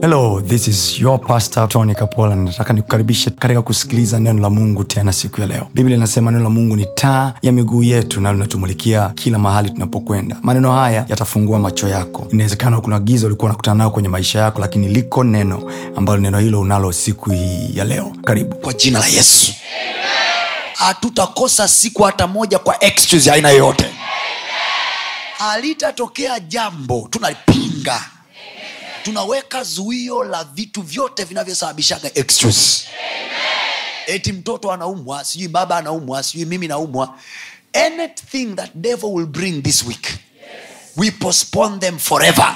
hello this is your pastor tony kapola nataka nikukaribishe katika kusikiliza neno la mungu tena siku ya leo biblia inasema neno la mungu ni taa ya miguu yetu na linatumulikia kila mahali tunapokwenda maneno haya yatafungua macho yako inawezekana kuna giza ulikuwa unakutana nayo kwenye maisha yako lakini liko neno ambalo neno hilo unalo siku hii ya leo karibu kwa jina la yesu hatutakosa siku hata moja kwa excuse ya aina yoyote halitatokea jambo tunalipinga tunaweka zuio la vitu vyote vinavyosababishaga excuse eti mtoto anaumwa sijui baba anaumwa sijui mimi naumwa anything that devil will bring this week we postpone them forever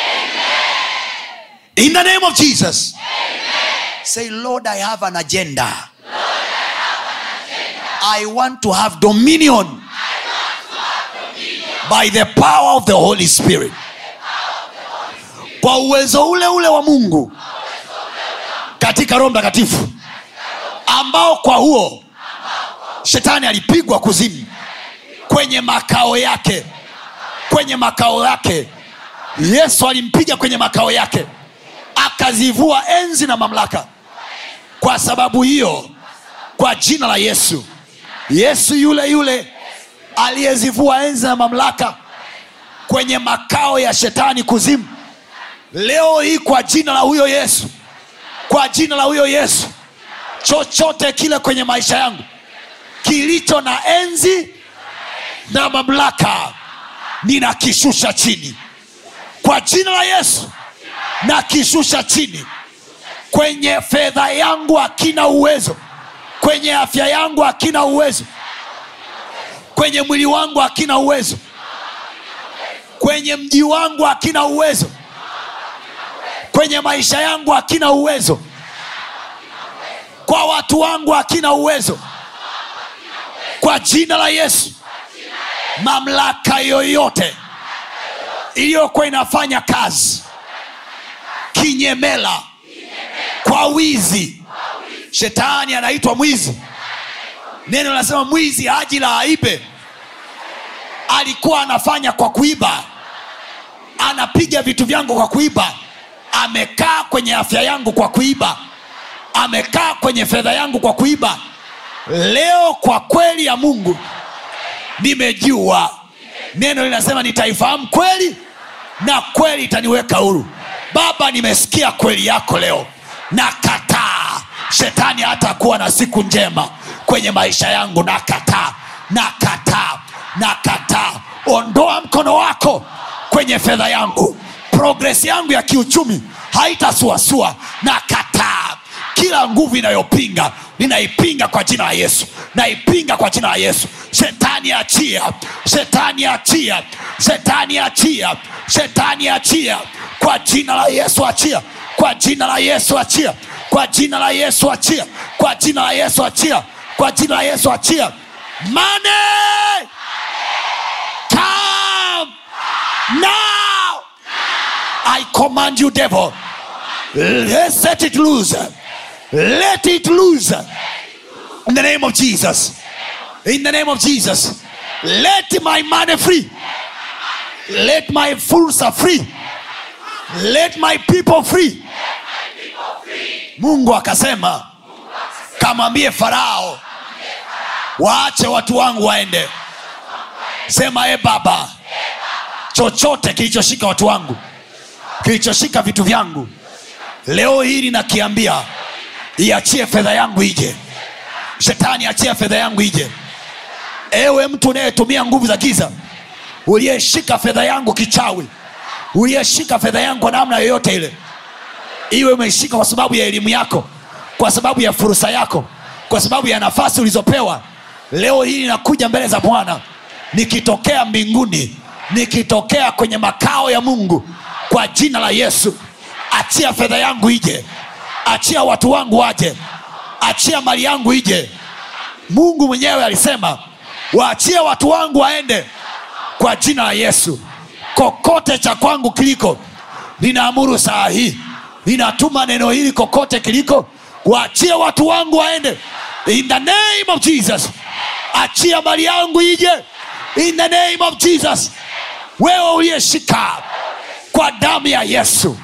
in the name of jesus say lord i have an agenda I want to have dominion by the power of the Holy Spirit. Kwa uwezo ule ule wa Mungu katika Roho Mtakatifu ambao kwa huo shetani alipigwa kuzimu kwenye makao yake, kwenye makao yake. Yesu alimpiga kwenye makao yake, akazivua enzi na mamlaka. Kwa sababu hiyo, kwa jina la Yesu, yesu yule yule aliyezivua enzi na mamlaka kwenye makao ya shetani kuzimu leo hii kwa jina la huyo yesu kwa jina la huyo yesu chochote kile kwenye maisha yangu kilicho na enzi na mamlaka ninakishusha chini kwa jina la yesu nakishusha chini kwenye fedha yangu hakina uwezo kwenye afya yangu hakina uwezo kwenye mwili wangu hakina uwezo kwenye mji wangu hakina uwezo kwenye maisha yangu hakina uwezo kwa watu wangu hakina uwezo kwa jina la yesu mamlaka yoyote iliyokuwa inafanya kazi kinyemela kwa wizi shetani anaitwa mwizi neno linasema mwizi haji la aibe alikuwa anafanya kwa kuiba anapiga vitu vyangu kwa kuiba amekaa kwenye afya yangu kwa kuiba amekaa kwenye fedha yangu kwa kuiba leo kwa kweli ya mungu nimejua neno linasema nitaifahamu kweli na kweli itaniweka huru baba nimesikia kweli yako leo na kataa shetani hatakuwa na siku njema kwenye maisha yangu na kataa na kataa na kataa ondoa mkono wako kwenye fedha yangu progresi yangu ya kiuchumi haitasuasua na kataa kila nguvu inayopinga ninaipinga kwa jina la yesu naipinga kwa jina la yesu shetani achia shetani achia shetani achia shetani achia kwa jina la yesu achia kwa jina la yesu achia kwa jina la yesu achia kwa jina la yesu achia kwa jina la yesu achia mane come now i command you devil let's set it loose let it loose in the name of jesus in the name of jesus let my money free let my fursa free let my people free mungu akasema kamwambie farao waache watu wangu waende sema e baba chochote kilichoshika watu wangu kilichoshika vitu vyangu leo hili nakiambia iachie fedha yangu ije shetani achia fedha yangu ije ewe mtu unayetumia nguvu za giza uliyeshika fedha yangu kichawi uliyeshika fedha yangu kwa namna yoyote ile iwe umeishika kwa sababu ya elimu yako kwa sababu ya fursa yako kwa sababu ya nafasi ulizopewa leo hii nakuja mbele za bwana nikitokea mbinguni nikitokea kwenye makao ya mungu kwa jina la yesu achia fedha yangu ije achia watu wangu waje achia mali yangu ije mungu mwenyewe alisema waachie watu wangu waende kwa jina la yesu kokote cha kwangu kiliko ninaamuru saa hii ninatuma neno hili kokote kiliko waachie watu wangu waende in the name of jesus achia mali yangu ije in the name of jesus wewe uliyeshika kwa damu ya yesu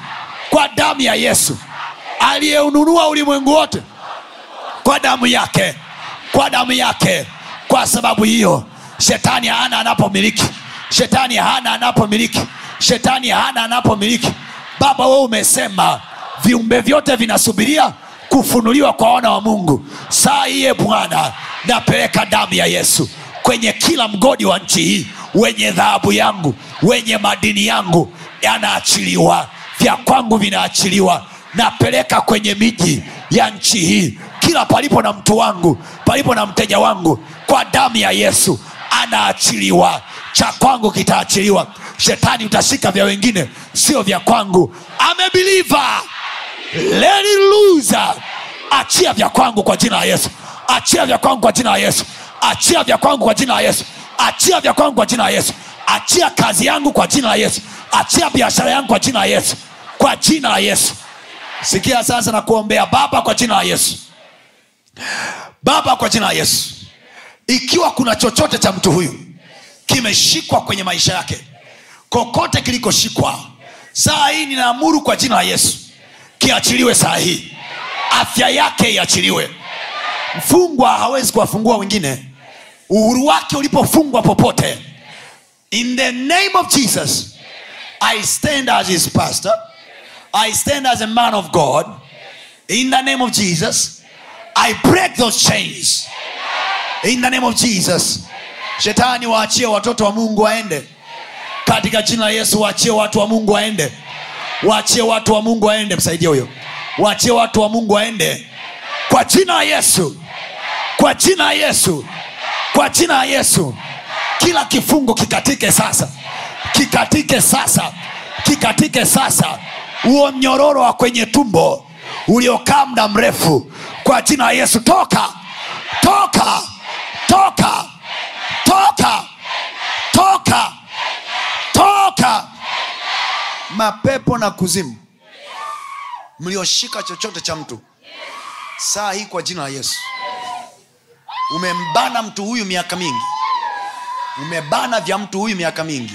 kwa damu ya yesu aliyeununua ulimwengu wote kwa damu yake kwa damu yake kwa sababu hiyo shetani hana anapomiliki shetani hana anapomiliki shetani hana anapomiliki baba wewe umesema viumbe vyote vinasubiria kufunuliwa kwa wana wa mungu saa hiye bwana napeleka damu ya yesu kwenye kila mgodi wa nchi hii wenye dhahabu yangu wenye madini yangu yanaachiliwa vya kwangu vinaachiliwa napeleka kwenye miji ya nchi hii kila palipo na mtu wangu palipo na mteja wangu kwa damu ya yesu anaachiliwa cha kwangu kitaachiliwa shetani utashika vya wengine sio vya kwangu amebiliva let it loose achia vya kwangu kwa jina la yesu achia vya kwangu kwa jina la yesu achia vya kwangu kwa jina la yesu achia vya kwangu kwa jina la yesu achia kazi yangu kwa jina la yesu achia biashara yangu kwa jina la yesu kwa jina la yesu sikia sasa na kuombea baba kwa jina la yesu baba kwa jina la yesu ikiwa kuna chochote cha mtu huyu kimeshikwa kwenye maisha yake kokote kilikoshikwa saa hii ninaamuru kwa jina la yesu kiachiliwe saa hii afya yake iachiliwe mfungwa hawezi kuwafungua wengine uhuru wake ulipofungwa popote in the name of jesus i stand as his pastor i stand as a man of god in the name of jesus i break those chains in the name of jesus shetani waachie watoto wa mungu waende katika jina la yesu waachie watu wa mungu waende waachie watu wa mungu waende msaidie huyo waachie watu wa mungu waende kwa jina la yesu kwa jina la yesu kwa jina la yesu kila kifungo kikatike sasa kikatike sasa kikatike sasa huo mnyororo wa kwenye tumbo uliokaa muda mrefu kwa jina la yesu toka toka toka toka toka toka mapepo na kuzimu mlioshika chochote cha mtu saa hii kwa jina la yesu umembana mtu huyu miaka mingi umebana vya mtu huyu miaka mingi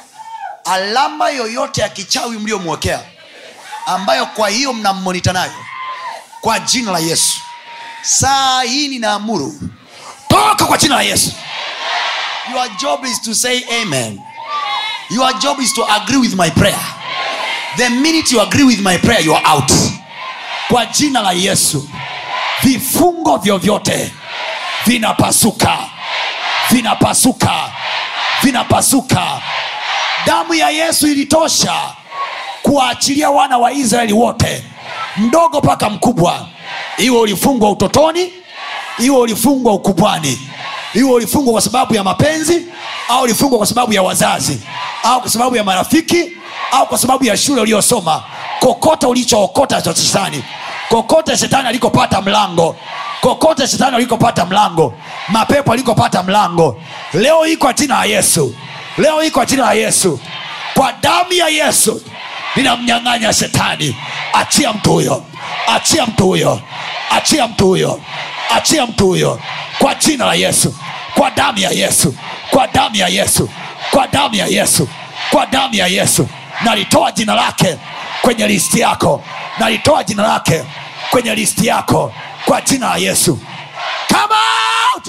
alama yoyote ya kichawi mliomwekea ambayo kwa hiyo mnammonita nayo kwa jina la yesu saa hii ninaamuru toka kwa jina la yesu your job is to say amen your job is to agree with my prayer the minute you agree with my prayer you are out kwa jina la yesu vifungo vyovyote vinapasuka vinapasuka vinapasuka damu ya yesu ilitosha kuwaachilia wana wa israeli wote mdogo mpaka mkubwa iwe ulifungwa utotoni iwe ulifungwa ukubwani iwe ulifungwa kwa sababu ya mapenzi au ulifungwa kwa sababu ya wazazi au kwa sababu ya marafiki au kwa sababu ya shule uliyosoma kokote ulichookota cha shetani kokote shetani alikopata mlango kokote shetani alikopata mlango mapepo alikopata mlango leo hii kwa jina la yesu leo hii kwa jina la yesu kwa damu ya yesu ninamnyang'anya shetani achia mtu huyo achia mtu huyo achia mtu huyo achia mtu huyo kwa jina la yesu kwa damu ya yesu kwa damu ya yesu kwa damu ya yesu kwa damu ya yesu nalitoa jina lake kwenye listi yako nalitoa jina lake kwenye listi yako kwa jina la yesu come out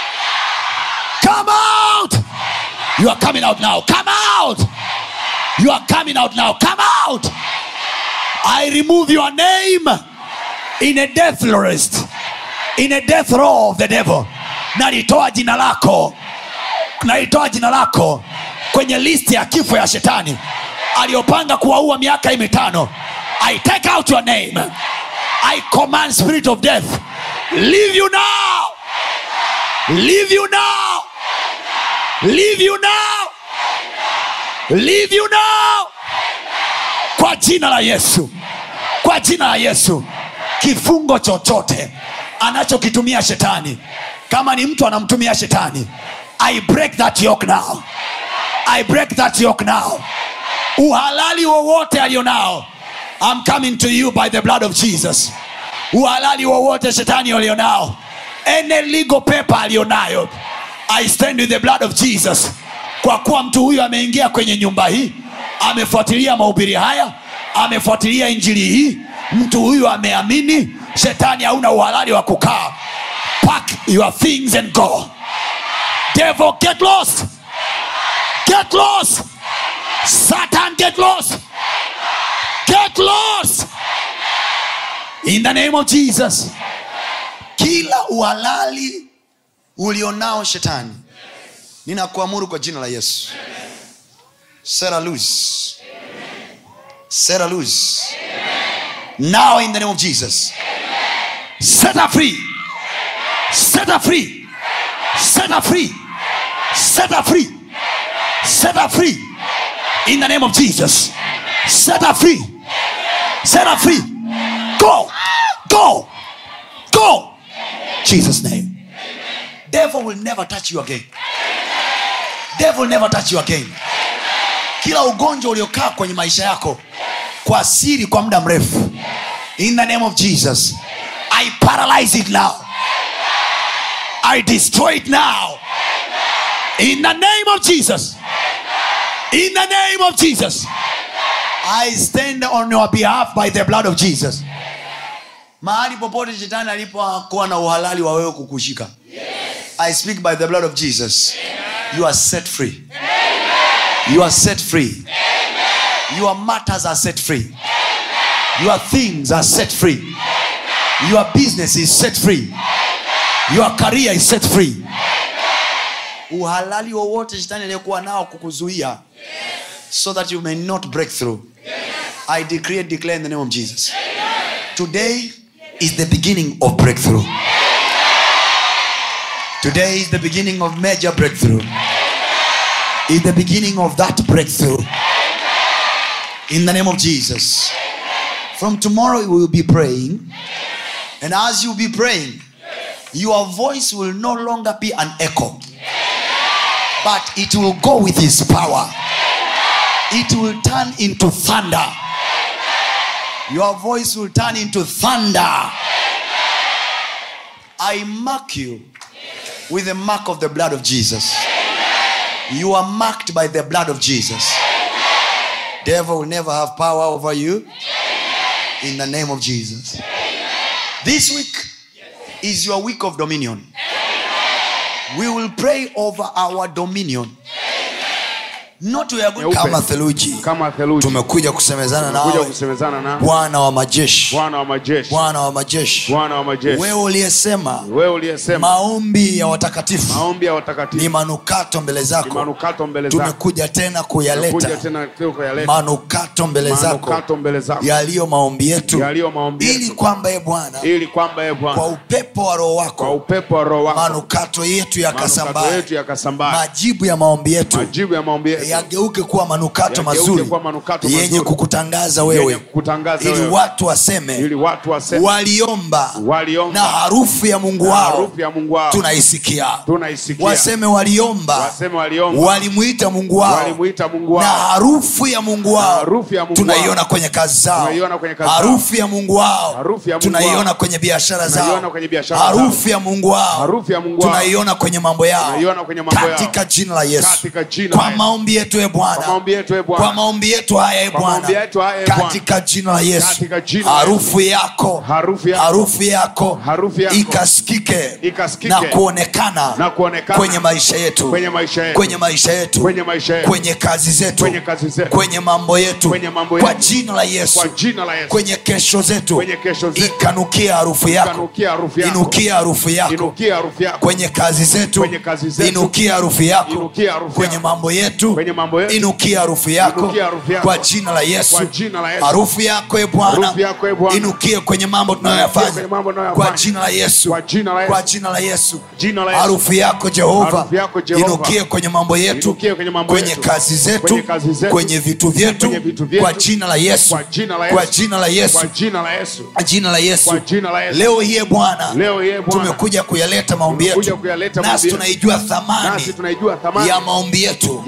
come out you are coming out now come out you are coming out now come out i remove your name in a death list in a death row of the devil nalitoa jina lako nalitoa jina lako kwenye listi ya kifo ya shetani aliyopanga kuwaua miaka hii mitano i take out your name i command spirit of death leave you now leave you now leave you now leave you now kwa jina la yesu kwa jina la yesu kifungo chochote anachokitumia shetani kama ni mtu anamtumia shetani i break that yoke now i break that yoke now uhalali wowote alionao I'm coming to you by the blood of jesus uhalali wowote shetani alionao any legal paper alionayo i stand with the blood of jesus kwa kuwa mtu huyu ameingia kwenye nyumba hii amefuatilia mahubiri haya amefuatilia injili hii mtu huyu ameamini shetani hauna uhalali wa kukaa pack your things and go devil get lost get lost satan get lost get lost in the name of jesus kila uhalali ulionao shetani ninakuamuru kwa jina la yesu sera loose sera loose now in the name of jesus set her free set her free set her free set her free set her free in the name of jesus set her free set her free go go go jesus name devil will never touch you again devil will never touch you again kila ugonjwa uliokaa kwenye maisha yako kwa siri kwa muda mrefu in the name of jesus i paralyze it now i destroy it now in the name of jesus in the name of jesus i stand on your behalf by the blood of jesus mahali popote shetani alipokuwa na uhalali wa wewe kukushika i speak by the blood of jesus you are set free you are set free your matters are set free your things are set free your business is set free your career is set free uhalali wowote shetani aliyekuwa nao kukuzuia so that you may not break through i decree and declare in the name of jesus today is the beginning of breakthrough today is the beginning of major breakthrough is the beginning of that breakthrough in the name of jesus from tomorrow we will be praying and as you be praying your voice will no longer be an echo but it will go with his power it will turn into thunder your voice will turn into thunder i mark you with the mark of the blood of jesus you are marked by the blood of jesus devil will never have power over you in the name of jesus this week is your week of dominion we will pray over our dominion not we are going Nyeupe. kama theluji kama theluji tumekuja kusemezana kuja nawe kusemezana na bwana wa majeshi bwana wa majeshi bwana wa majeshi bwana wa majeshi wewe uliyesema wewe uliyesema maombi ya watakatifu maombi ya ni watakatifu manukato mbele ni zako manukato mbele zako tumekuja tena kuja kuyaleta tena kuyaleta manukato mbele zako manukato mbele zako yaliyo maombi yetu yaliyo maombi ili yetu kwamba e bwana ili kwamba ye kwa bwana upepo wa roho kwa wako upepo wa roho wako manukato yetu manukato yakasambae yetu yakasambaa majibu ya maombi yetu majibu ya maombi yetu yageuke kuwa manukato Yageuke mazuri kuwa manukato yenye mazuri. kukutangaza yenye wewe kukutangaza ili wewe watu waseme ili watu waseme waliomba waliomba na harufu ya mungu na wao harufu ya Mungu wao tunaisikia tunaisikia waseme waliomba waseme waliomba walimuita mungu wao walimuita Mungu na wao harufu ya mungu wao harufu ya Mungu tunaiona wao. kwenye kazi zao Tunaiona kwenye kazi zao. harufu ya mungu wao Harufu ya Mungu tunaiona wao. kwenye biashara zao Tunaiona kwenye biashara zao. harufu ya mungu wao Harufu ya Mungu wao. tunaiona kwenye mambo yao Tunaiona kwenye mambo yao. katika jina la yesu Katika jina kwa la Yesu. maombi yetu e Kwa bwana maombi yetu e kwa Bwana maombi yetu haya e Kwa bwana maombi yetu haya, e Bwana. katika jina la yesu Katika jina la harufu yako Harufu yako. harufu yako Harufu yako. ikasikike Ikasikike. na kuonekana na kuonekana kwenye maisha yetu kwenye maisha yetu kwenye maisha yetu Kwenye maisha yetu. kwenye kazi zetu Kwenye kazi zetu. kwenye mambo yetu Kwenye mambo kwa yetu. jina la yesu kwa jina la Yesu kwenye kesho zetu Kwenye kesho zetu. ikanukia harufu yako Ikanukia harufu yako. inukia harufu yako inukia harufu yako kwenye kazi zetu Kwenye kazi zetu. inukia harufu yako Inukia harufu kwenye yako. mambo yetu Kwenye mambo yetu. inukia harufu yako Inukia harufu yako. kwa jina la yesu Kwa jina la Yesu. harufu yako e bwana Harufu yako, e Bwana. inukie kwenye mambo kwenye tunayoyafanya mambo tunayoyafanya. kwa jina la yesu Kwa jina la Yesu. kwa jina la yesu Jina la Yesu. harufu yako jehova Harufu yako, Jehova. inukie kwenye mambo yetu Inukie kwenye mambo kwenye yetu. kazi zetu Kwenye kazi zetu. kwenye vitu vyetu Kwenye vitu vyetu. kwa jina la yesu Kwa jina la Yesu. kwa jina la yesu kwa jina la Yesu kwa jina la yesu Kwa jina la Yesu. leo hii e bwana leo yeye Bwana tumekuja kuyaleta maombi Tumekuja yetu kuyaleta nasi maombi yetu. tunaijua thamani nasi tunaijua thamani ya maombi yetu ya maombi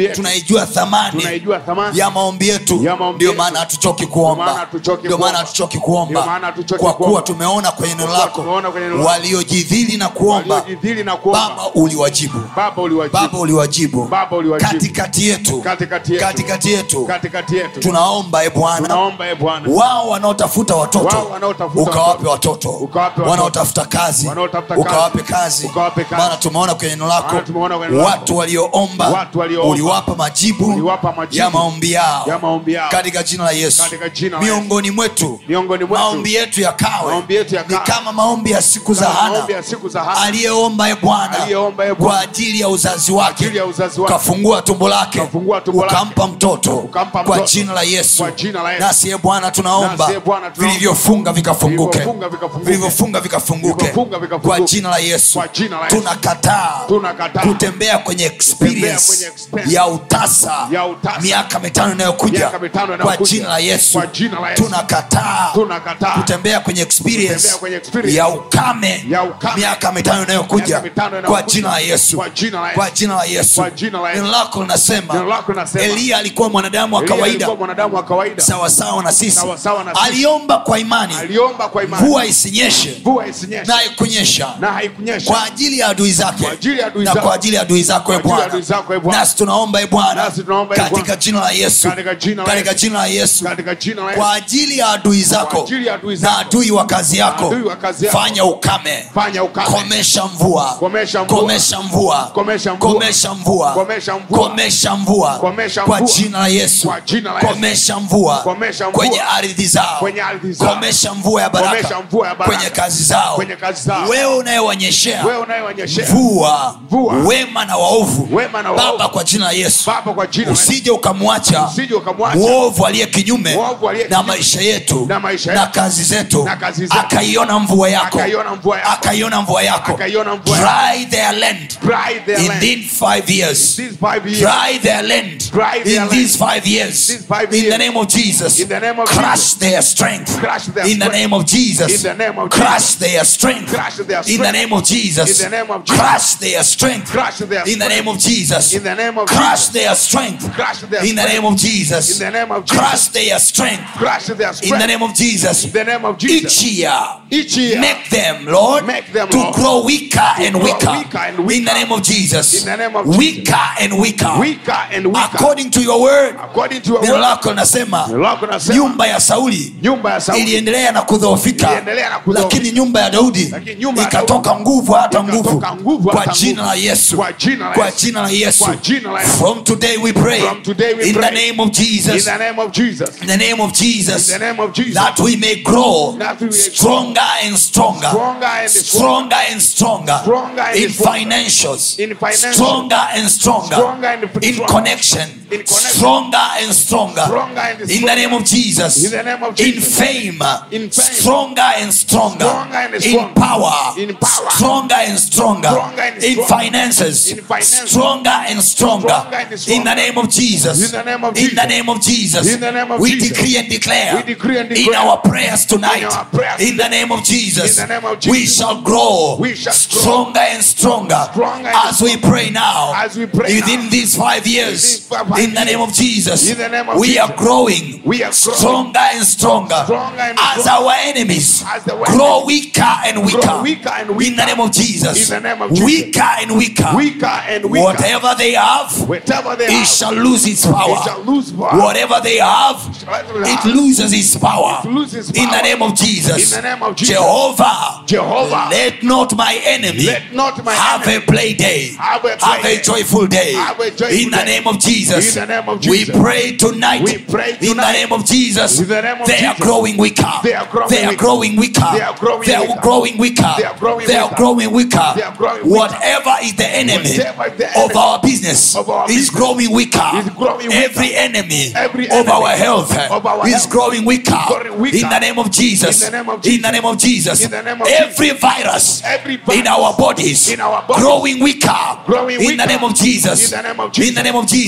yetu. tunaijua thamani Tunaijua thamani ya maombi yetu ya maombi ndio yetu. maana hatuchoki Ndio maana kuomba hatuchoki ndio maana kuomba. hatuchoki Ndio maana kuomba hatuchoki kwa kuwa kuomba. tumeona kwenye neno kuwa lako tumeona kwenye neno lako. waliojidhili na kuomba Waliojidhili na kuomba. baba uliwajibu Baba uliwajibu. baba uliwajibu Baba uliwajibu. katikati yetu Katikati yetu. katikati yetu katikati yetu tunaomba e bwana tunaomba e bwana wao wanaotafuta watoto Wao wanaotafuta ukawape watoto. watoto Ukawape watoto. wanaotafuta kazi Wanaotafuta kazi. ukawape kazi Ukawape kazi. maana tumeona kwenye neno lako Maana tumeona kwenye neno lako. watu walioomba Watu walioomba. uliwapa majibu Uliwapa majibu. ya maombi yao Ya maombi yao. katika jina la yesu Katika jina la miongoni mwetu Miongoni mwetu. maombi yetu yakawe Maombi yetu ni yakawe. kama maombi ya siku za Kama hana maombi ya siku za Hana. aliyeomba e bwana Aliyeomba, e Bwana. kwa ajili ya uzazi wake ajili ya uzazi wake. ukafungua tumbo lake Ukafungua tumbo lake. ukampa mtoto Ukampa kwa mtoto. jina la yesu Kwa jina la Yesu. nasi e bwana tunaomba Nasi, e Bwana, tunaomba. vilivyofunga vikafunguke Vilivyofunga vikafunguke. vilivyofunga vikafunguke Vilivyofunga vikafunguke. kwa jina la yesu Kwa jina la Yesu. tunakataa Tunakataa. kutembea kwenye experience kwenye experience ya utasa ya utasa. miaka mitano inayokuja Miaka mitano kwa inayokuja. jina la yesu Kwa jina la Yesu. tunakataa Tunakataa. kutembea kwenye experience Kutembea kwenye experience ya ukame ya ukame. miaka mitano inayokuja Miaka mitano inayokuja. kwa jina la yesu Kwa jina la Yesu. kwa jina la yesu Kwa jina la Yesu. neno lako linasema Neno lako linasema. eliya alikuwa mwanadamu wa Elia kawaida alikuwa mwanadamu wa kawaida sawasawa na sisi Sawasawa na sisi. aliomba kwa imani aliomba kwa imani mvua isinyeshe mvua isinyeshe na haikunyesha na haikunyesha kwa ajili ya adui zake Kwa ajili ya adui na zako. kwa ajili ya adui zako e Kwa ajili ya bwana adui zako, e Bwana. nasi tunaomba e bwana Nasi tunaomba, e katika Bwana. jina la yesu Katika jina la katika Yesu. jina la yesu katika jina la kwa Yesu ajili ya adui zako ajili ya adui na zako. adui wa kazi yako adui wa kazi yako. fanya ukame fanya ukame komesha mvua Komesha mvua. komesha mvua Komesha mvua. komesha mvua Komesha mvua. komesha mvua Komesha kwa mvua. jina la yesu Kwa jina la Yesu. komesha mvua Komesha mvua. kwenye ardhi zao Kwenye ardhi zao. komesha mvua ya baraka Komesha mvua ya baraka. kwenye kazi zao Kwenye kazi zao. wewe unayewanyeshea wewe unayewanyeshea mvua Mvua. wema na waovu Wema na waovu. baba kwa jina la yesu baba kwa jina la Yesu. usije ukamwacha Usije ukamwacha. mwovu aliye kinyume Mwovu aliye na kinyume. maisha yetu Na maisha na yetu. kazi zetu Na kazi zetu. akaiona mvua yako Akaiona mvua yako. akaiona mvua yako Akaiona mvua yako. dry their land Dry their land. in these five years These five years. dry their land Dry their in land. these five years These five in the years. name of jesus In the name of crush Jesus. their strength Crush their in the strength. name of jesus In the name of crush Jesus. their strength Crush their in the strength. name of jesus In the name of Jesus. crush their strength Crush their in the strength. name of jesus In the name of crush Jesus. their strength Crush their in the strength. name of jesus In the name of Jesus. crush their strength Crush their strength. in the name of jesus In the name of Jesus. each year Each year. make them lord Make them, to Lord, grow weaker and grow weaker, weaker and in weaker. the name of jesus In the name of Jesus. weaker and weaker weaker and weaker. according to your word According to your neno word. lako linasema Neno lako linasema, nyumba ya sauli nyumba ya Sauli iliendelea na kudhoofika Iliendelea na kudhoofika. lakini nyumba ya daudi Lakini nyumba ya ikatoka Daudi nguvu hata ikatoka nguvu nguvu kwa hata jina nguvu. la yesu Kwa jina la kwa Yesu. jina la yesu Kwa jina la Yesu. from today we pray From today we in pray. the name of in jesus the name of Jesus. in the name of jesus In the name of Jesus. that we may grow That we may stronger and stronger Stronger and stronger and stronger Stronger and in stronger. financials In financial. stronger and stronger Stronger and in stronger. connection In connection. stronger and stronger Stronger and in the stronger. name of jesus In the name of in Jesus. fame In fame. stronger and stronger Stronger and in stronger. power In power. stronger and stronger Stronger and in stronger. finances In finances. stronger and stronger Stronger and stronger. in the name of jesus In the name of in the Jesus. name of jesus In the name of we Jesus. decree and declare We decree and in declare. our prayers tonight In our prayers in the name of jesus In the name of we Jesus. shall grow We shall grow. stronger and stronger Stronger and as we pray now As we pray within now. these five years these five in the name of jesus In the name of we Jesus. are growing We are growing. stronger and stronger Stronger and as stronger. our enemies As the grow weaker and weaker weaker and in weaker. the name of jesus In the name of Jesus. weaker and weaker Weaker and weaker. whatever they have Whatever they it have, shall lose its it power shall lose power. whatever they have Whatever they it have, loses its power It loses in the power. name of jesus In the name of Jesus. jehovah Jehovah. let not my enemy Let not my have enemy a play day have a play have a day. joyful day Have a joyful in the day. name of jesus In the name of we Jesus. pray tonight We pray in the tonight. name of jesus In the name of they are Jesus. growing weaker They are growing they are weaker. growing weaker They are growing they are weaker. growing weaker They are growing they are weaker. growing weaker They are growing weaker. whatever is the enemy Whatever the of enemy our business of our is business growing weaker is growing weaker. every enemy Every of enemy our health of our is health growing weaker growing weaker. in the name of jesus In the name of in the name of jesus In the name of every virus Every virus in our bodies in our bodies growing weaker growing in the weaker. name of jesus In the name of in the name of jesus In the name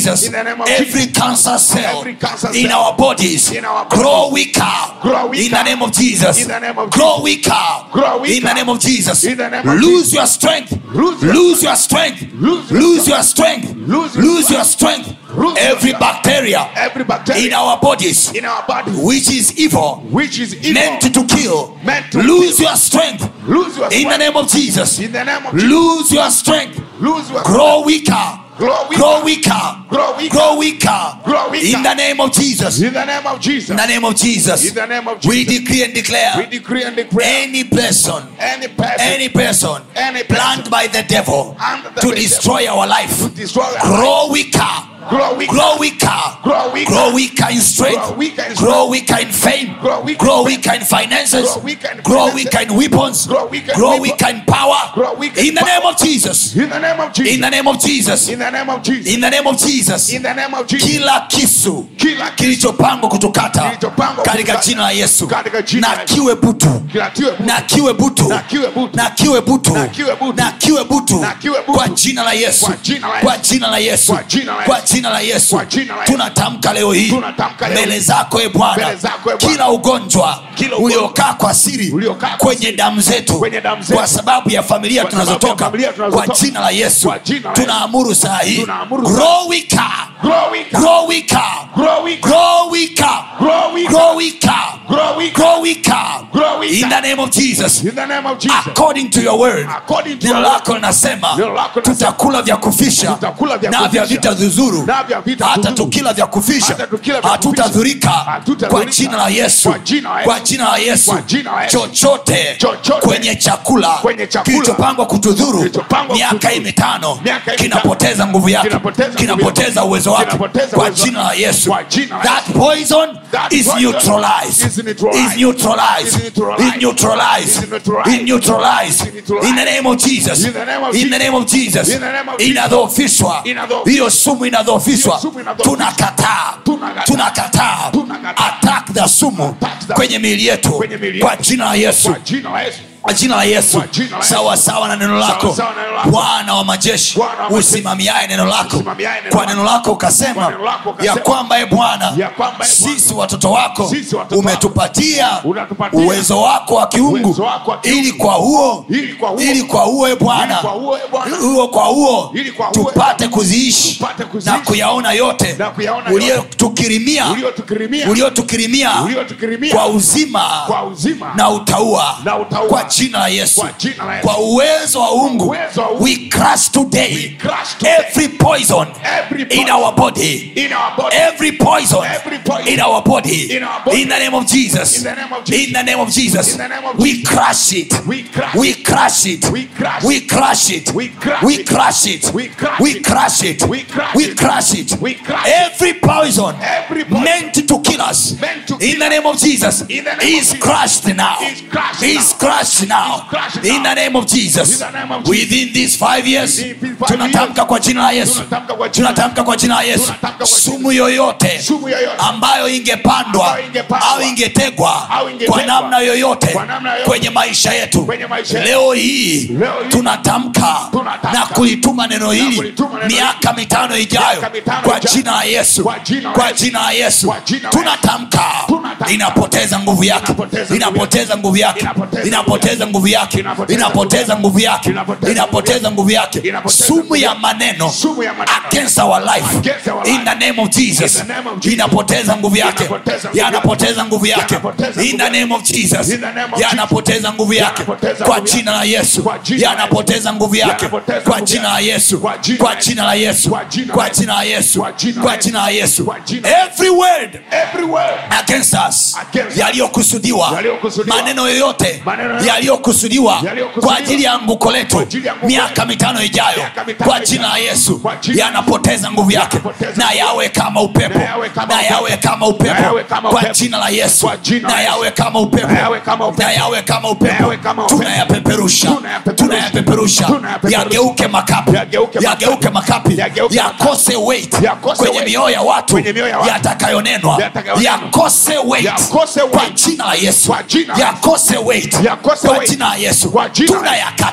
name of every Jesus. cancer cell Every cancer in cell our bodies in our grow bodies. weaker Grow weaker. in the name of Jesus In the name of grow weaker Grow weaker. in the name of Jesus In the name of lose Jesus. your strength Lose your lose your strength Lose your lose your strength Lose your lose your strength Lose your every strength. bacteria Every bacteria in our bodies in our body, which is evil which is evil, meant to kill Meant to lose kill. your strength lose your in the strength. name of Jesus In the name of Jesus. lose your strength Lose your grow weaker Grow weaker. grow weaker Grow weaker. grow weaker Grow weaker. in the name of Jesus In the name of Jesus. in the name of Jesus In the name of we Jesus. decree and We declare decree and declare any person any person any person Any planned person by the devil Under the to devil. destroy our life to destroy our life, grow weaker grow weaker, grow weaker Grow weaker. grow weaker in strength Grow weaker in grow strength. weaker in fame Grow weaker grow in weaker in finances Grow weaker in grow finances. weaker in weapons Grow weaker in grow weapons. weaker in power Grow weaker in in the name power. of Jesus in the name of Jesus. in the name of Jesus In the name of Jesus. in the name of Jesus In the name of Jesus. kila kisu Kila kilichopangwa kutukata Kilichopangwa katika kutukata. jina la Yesu Katika jina na la Yesu. kiwe butu Kila tiwe butu. na kiwe butu Na kiwe butu. na kiwe butu Na kiwe butu. na kiwe butu Na kiwe butu. kwa jina la Yesu Kwa jina la Yesu. kwa jina la Yesu Kwa jina la kwa Yesu. jina la Yesu Kwa jina la Yesu. tunatamka leo hii Tunatamka leo mbele hii. zako e Bwana Mbele zako, e Bwana. kila ugonjwa Kila ugonjwa. uliokaa kwa siri Uliokaa kwa kwenye siri. damu zetu Kwenye damu zetu. kwa sababu ya familia Kwa sababu tunazotoka ya familia tunazotoka. kwa jina la Yesu Kwa jina la Yesu. tunaamuru saa hii Tunaamuru saa- grow weaker Grow weaker. grow weaker Grow weaker. grow weaker Grow weaker. grow weaker Grow weaker. grow weaker Grow weaker. in the name of Jesus In the name of Jesus. according to your word According to neno your lako linasema Neno lako linasema, tutakula vya kufisha tutakula vya na vya kufisha, vita dhuzuru na vya vita hata dhuzuru. tukila vya kufisha Hata tukila vya hatutadhurika Hatutadhurika. kwa jina la Yesu Kwa jina la Yesu. kwa jina la Yesu Kwa jina la Yesu. chochote Chochote kwenye chakula kwenye chakula kilichopangwa kutudhuru kilichopangwa miaka kutudhuru. hii mitano Miaka hii kinapoteza nguvu yake Kinapoteza nguvu kinapoteza yake. uwezo wake Kinapoteza kwa uwezo jina la wake. Yesu Kwa jina la that poison That is poison neutralized is neutralized. is neutralized Is neutralized. is neutralized Is neutralized. is neutralized Is neutralized. in the name of Jesus In the name of in the name of Jesus In the name of Jesus. inadhoofishwa Inadhoofishwa. hiyo sumu inadhoofishwa Hiyo sumu inadhoofishwa. tunakataa Tunakataa. tunakataa Tunakataa. attack the sumu Attack the- kwenye miili yetu Kwenye miili kwa yetu. jina la Yesu Kwa jina la Yesu. kwa jina la yesu Kwa jina la Yesu. sawa sawa na neno lako sawa na neno lako. bwana wa majeshi Bwana wa majeshi. usimamiaye neno lako Usimamiaye neno kwa lako. neno lako ukasema Kwa neno lako ukasema. ya kwamba e bwana Ya kwamba, e Bwana, sisi watoto wako sisi watoto umetupatia Unatupatia uwezo wako wa kiungu uwezo wako wa kiungu. ili kwa huo Ili kwa huo. ili kwa huo e bwana Ili kwa huo, e Bwana. huo kwa huo Ili kwa huo, e tupate Bwana. kuziishi Tupate kuziishi. na kuyaona yote Na kuyaona yote. uliotukirimia Uliotukirimia. uliotukirimia Uliotukirimia. kwa uzima Kwa uzima. na utaua Na utaua. kwa jina la yesu Kwa jina la Yesu. kwa uwezo wa ungu Uwezo wa Mungu. we crush today We crush today. every poison Every in poison. our body In our body. every poison Every poison. in our body In our body. in the name of Jesus In the name of Jesus. in the name of Jesus In the name of we Jesus. crush it We crush we crush it We crush we crush it We crush we it. crush it We crush we it. crush it We crush we it. crush it We crush it. every poison Every poison. meant to kill us Meant to in kill the name of Jesus In the name of is Jesus. crushed now Is crushed is now. crushed now Is crushed in now. the name of Jesus In the name of Jesus. within these five years Within these five tunatamka years. kwa jina la Yesu Tunatamka kwa jina- tunatamka kwa jina la Yesu Tunatamka kwa jina- sumu yoyote Sumu yoyote. ambayo ingepandwa Ambayo ingepandwa. au ingetegwa Au ingetegwa. kwa namna yoyote Kwa namna yoyote. kwenye maisha yetu Kwenye maisha yetu. leo hii Leo hii. tunatamka Tunatamka. na kulituma neno hili kulituma neno hili. miaka mitano ijayo Miaka mitano kwa ijayo. jina la Yesu Kwa jina la kwa Yesu. jina la Yesu Kwa jina la tunatamka Tunatamka. inapoteza nguvu yake Inapoteza nguvu inapoteza nguvu yake Inapoteza inapoteza nguvu yake Inapoteza inapoteza nguvu yake Inapoteza inapoteza nguvu yake Inapoteza sumu nguvu ya yake. maneno Sumu ya maneno. against our life Against our in life. the name of Jesus In the name of Jesus. inapoteza nguvu yake Inapoteza nguvu yanapoteza nguvu yake Yanapoteza in nguvu the yake. name of Jesus In the name of yanapoteza nguvu yake Yanapoteza kwa nguvu yake. jina la Yesu Kwa jina la yanapoteza nguvu yake Yanapoteza kwa nguvu jina la yake. Yesu Kwa jina kwa la jina la Yesu Kwa jina la kwa Yesu. jina la Yesu Kwa jina la kwa Yesu. jina la Yesu Kwa jina la every word Every word. against us Against us. yaliyokusudiwa Yaliyokusudiwa. maneno yoyote Maneno yoyote. yaliyokusudiwa Yaliyokusudiwa. kwa ajili ya anguko letu Kwa ajili ya anguko miaka letu. mitano ijayo Miaka mitano kwa jina la ijayo. Yesu Kwa jina la yanapoteza nguvu yake Yanapoteza na nguvu yawe kama upepo Na yawe kama na upepo. yawe kama Na upepo yawe kama kwa upepo. jina la Yesu Kwa jina la na Yesu. yawe kama upepo Na yawe kama upepo. na yawe kama Na upepo yawe kama upepo. tunayapeperusha Tunayapeperusha. tunayapeperusha Tunayapeperusha. yageuke makapi Yageuke makapi. yageuke makapi Yageuke yakose weight Yakose kwenye weight. mioyo ya watu Kwenye mioyo ya watu. yatakayonenwa Yatakayonenwa. yakose weight Yakose kwa weight. jina la Yesu Kwa jina la Yesu. yakose weight Yakose kwa weight. jina la Yesu Kwa jina la Yesu. tunayakataa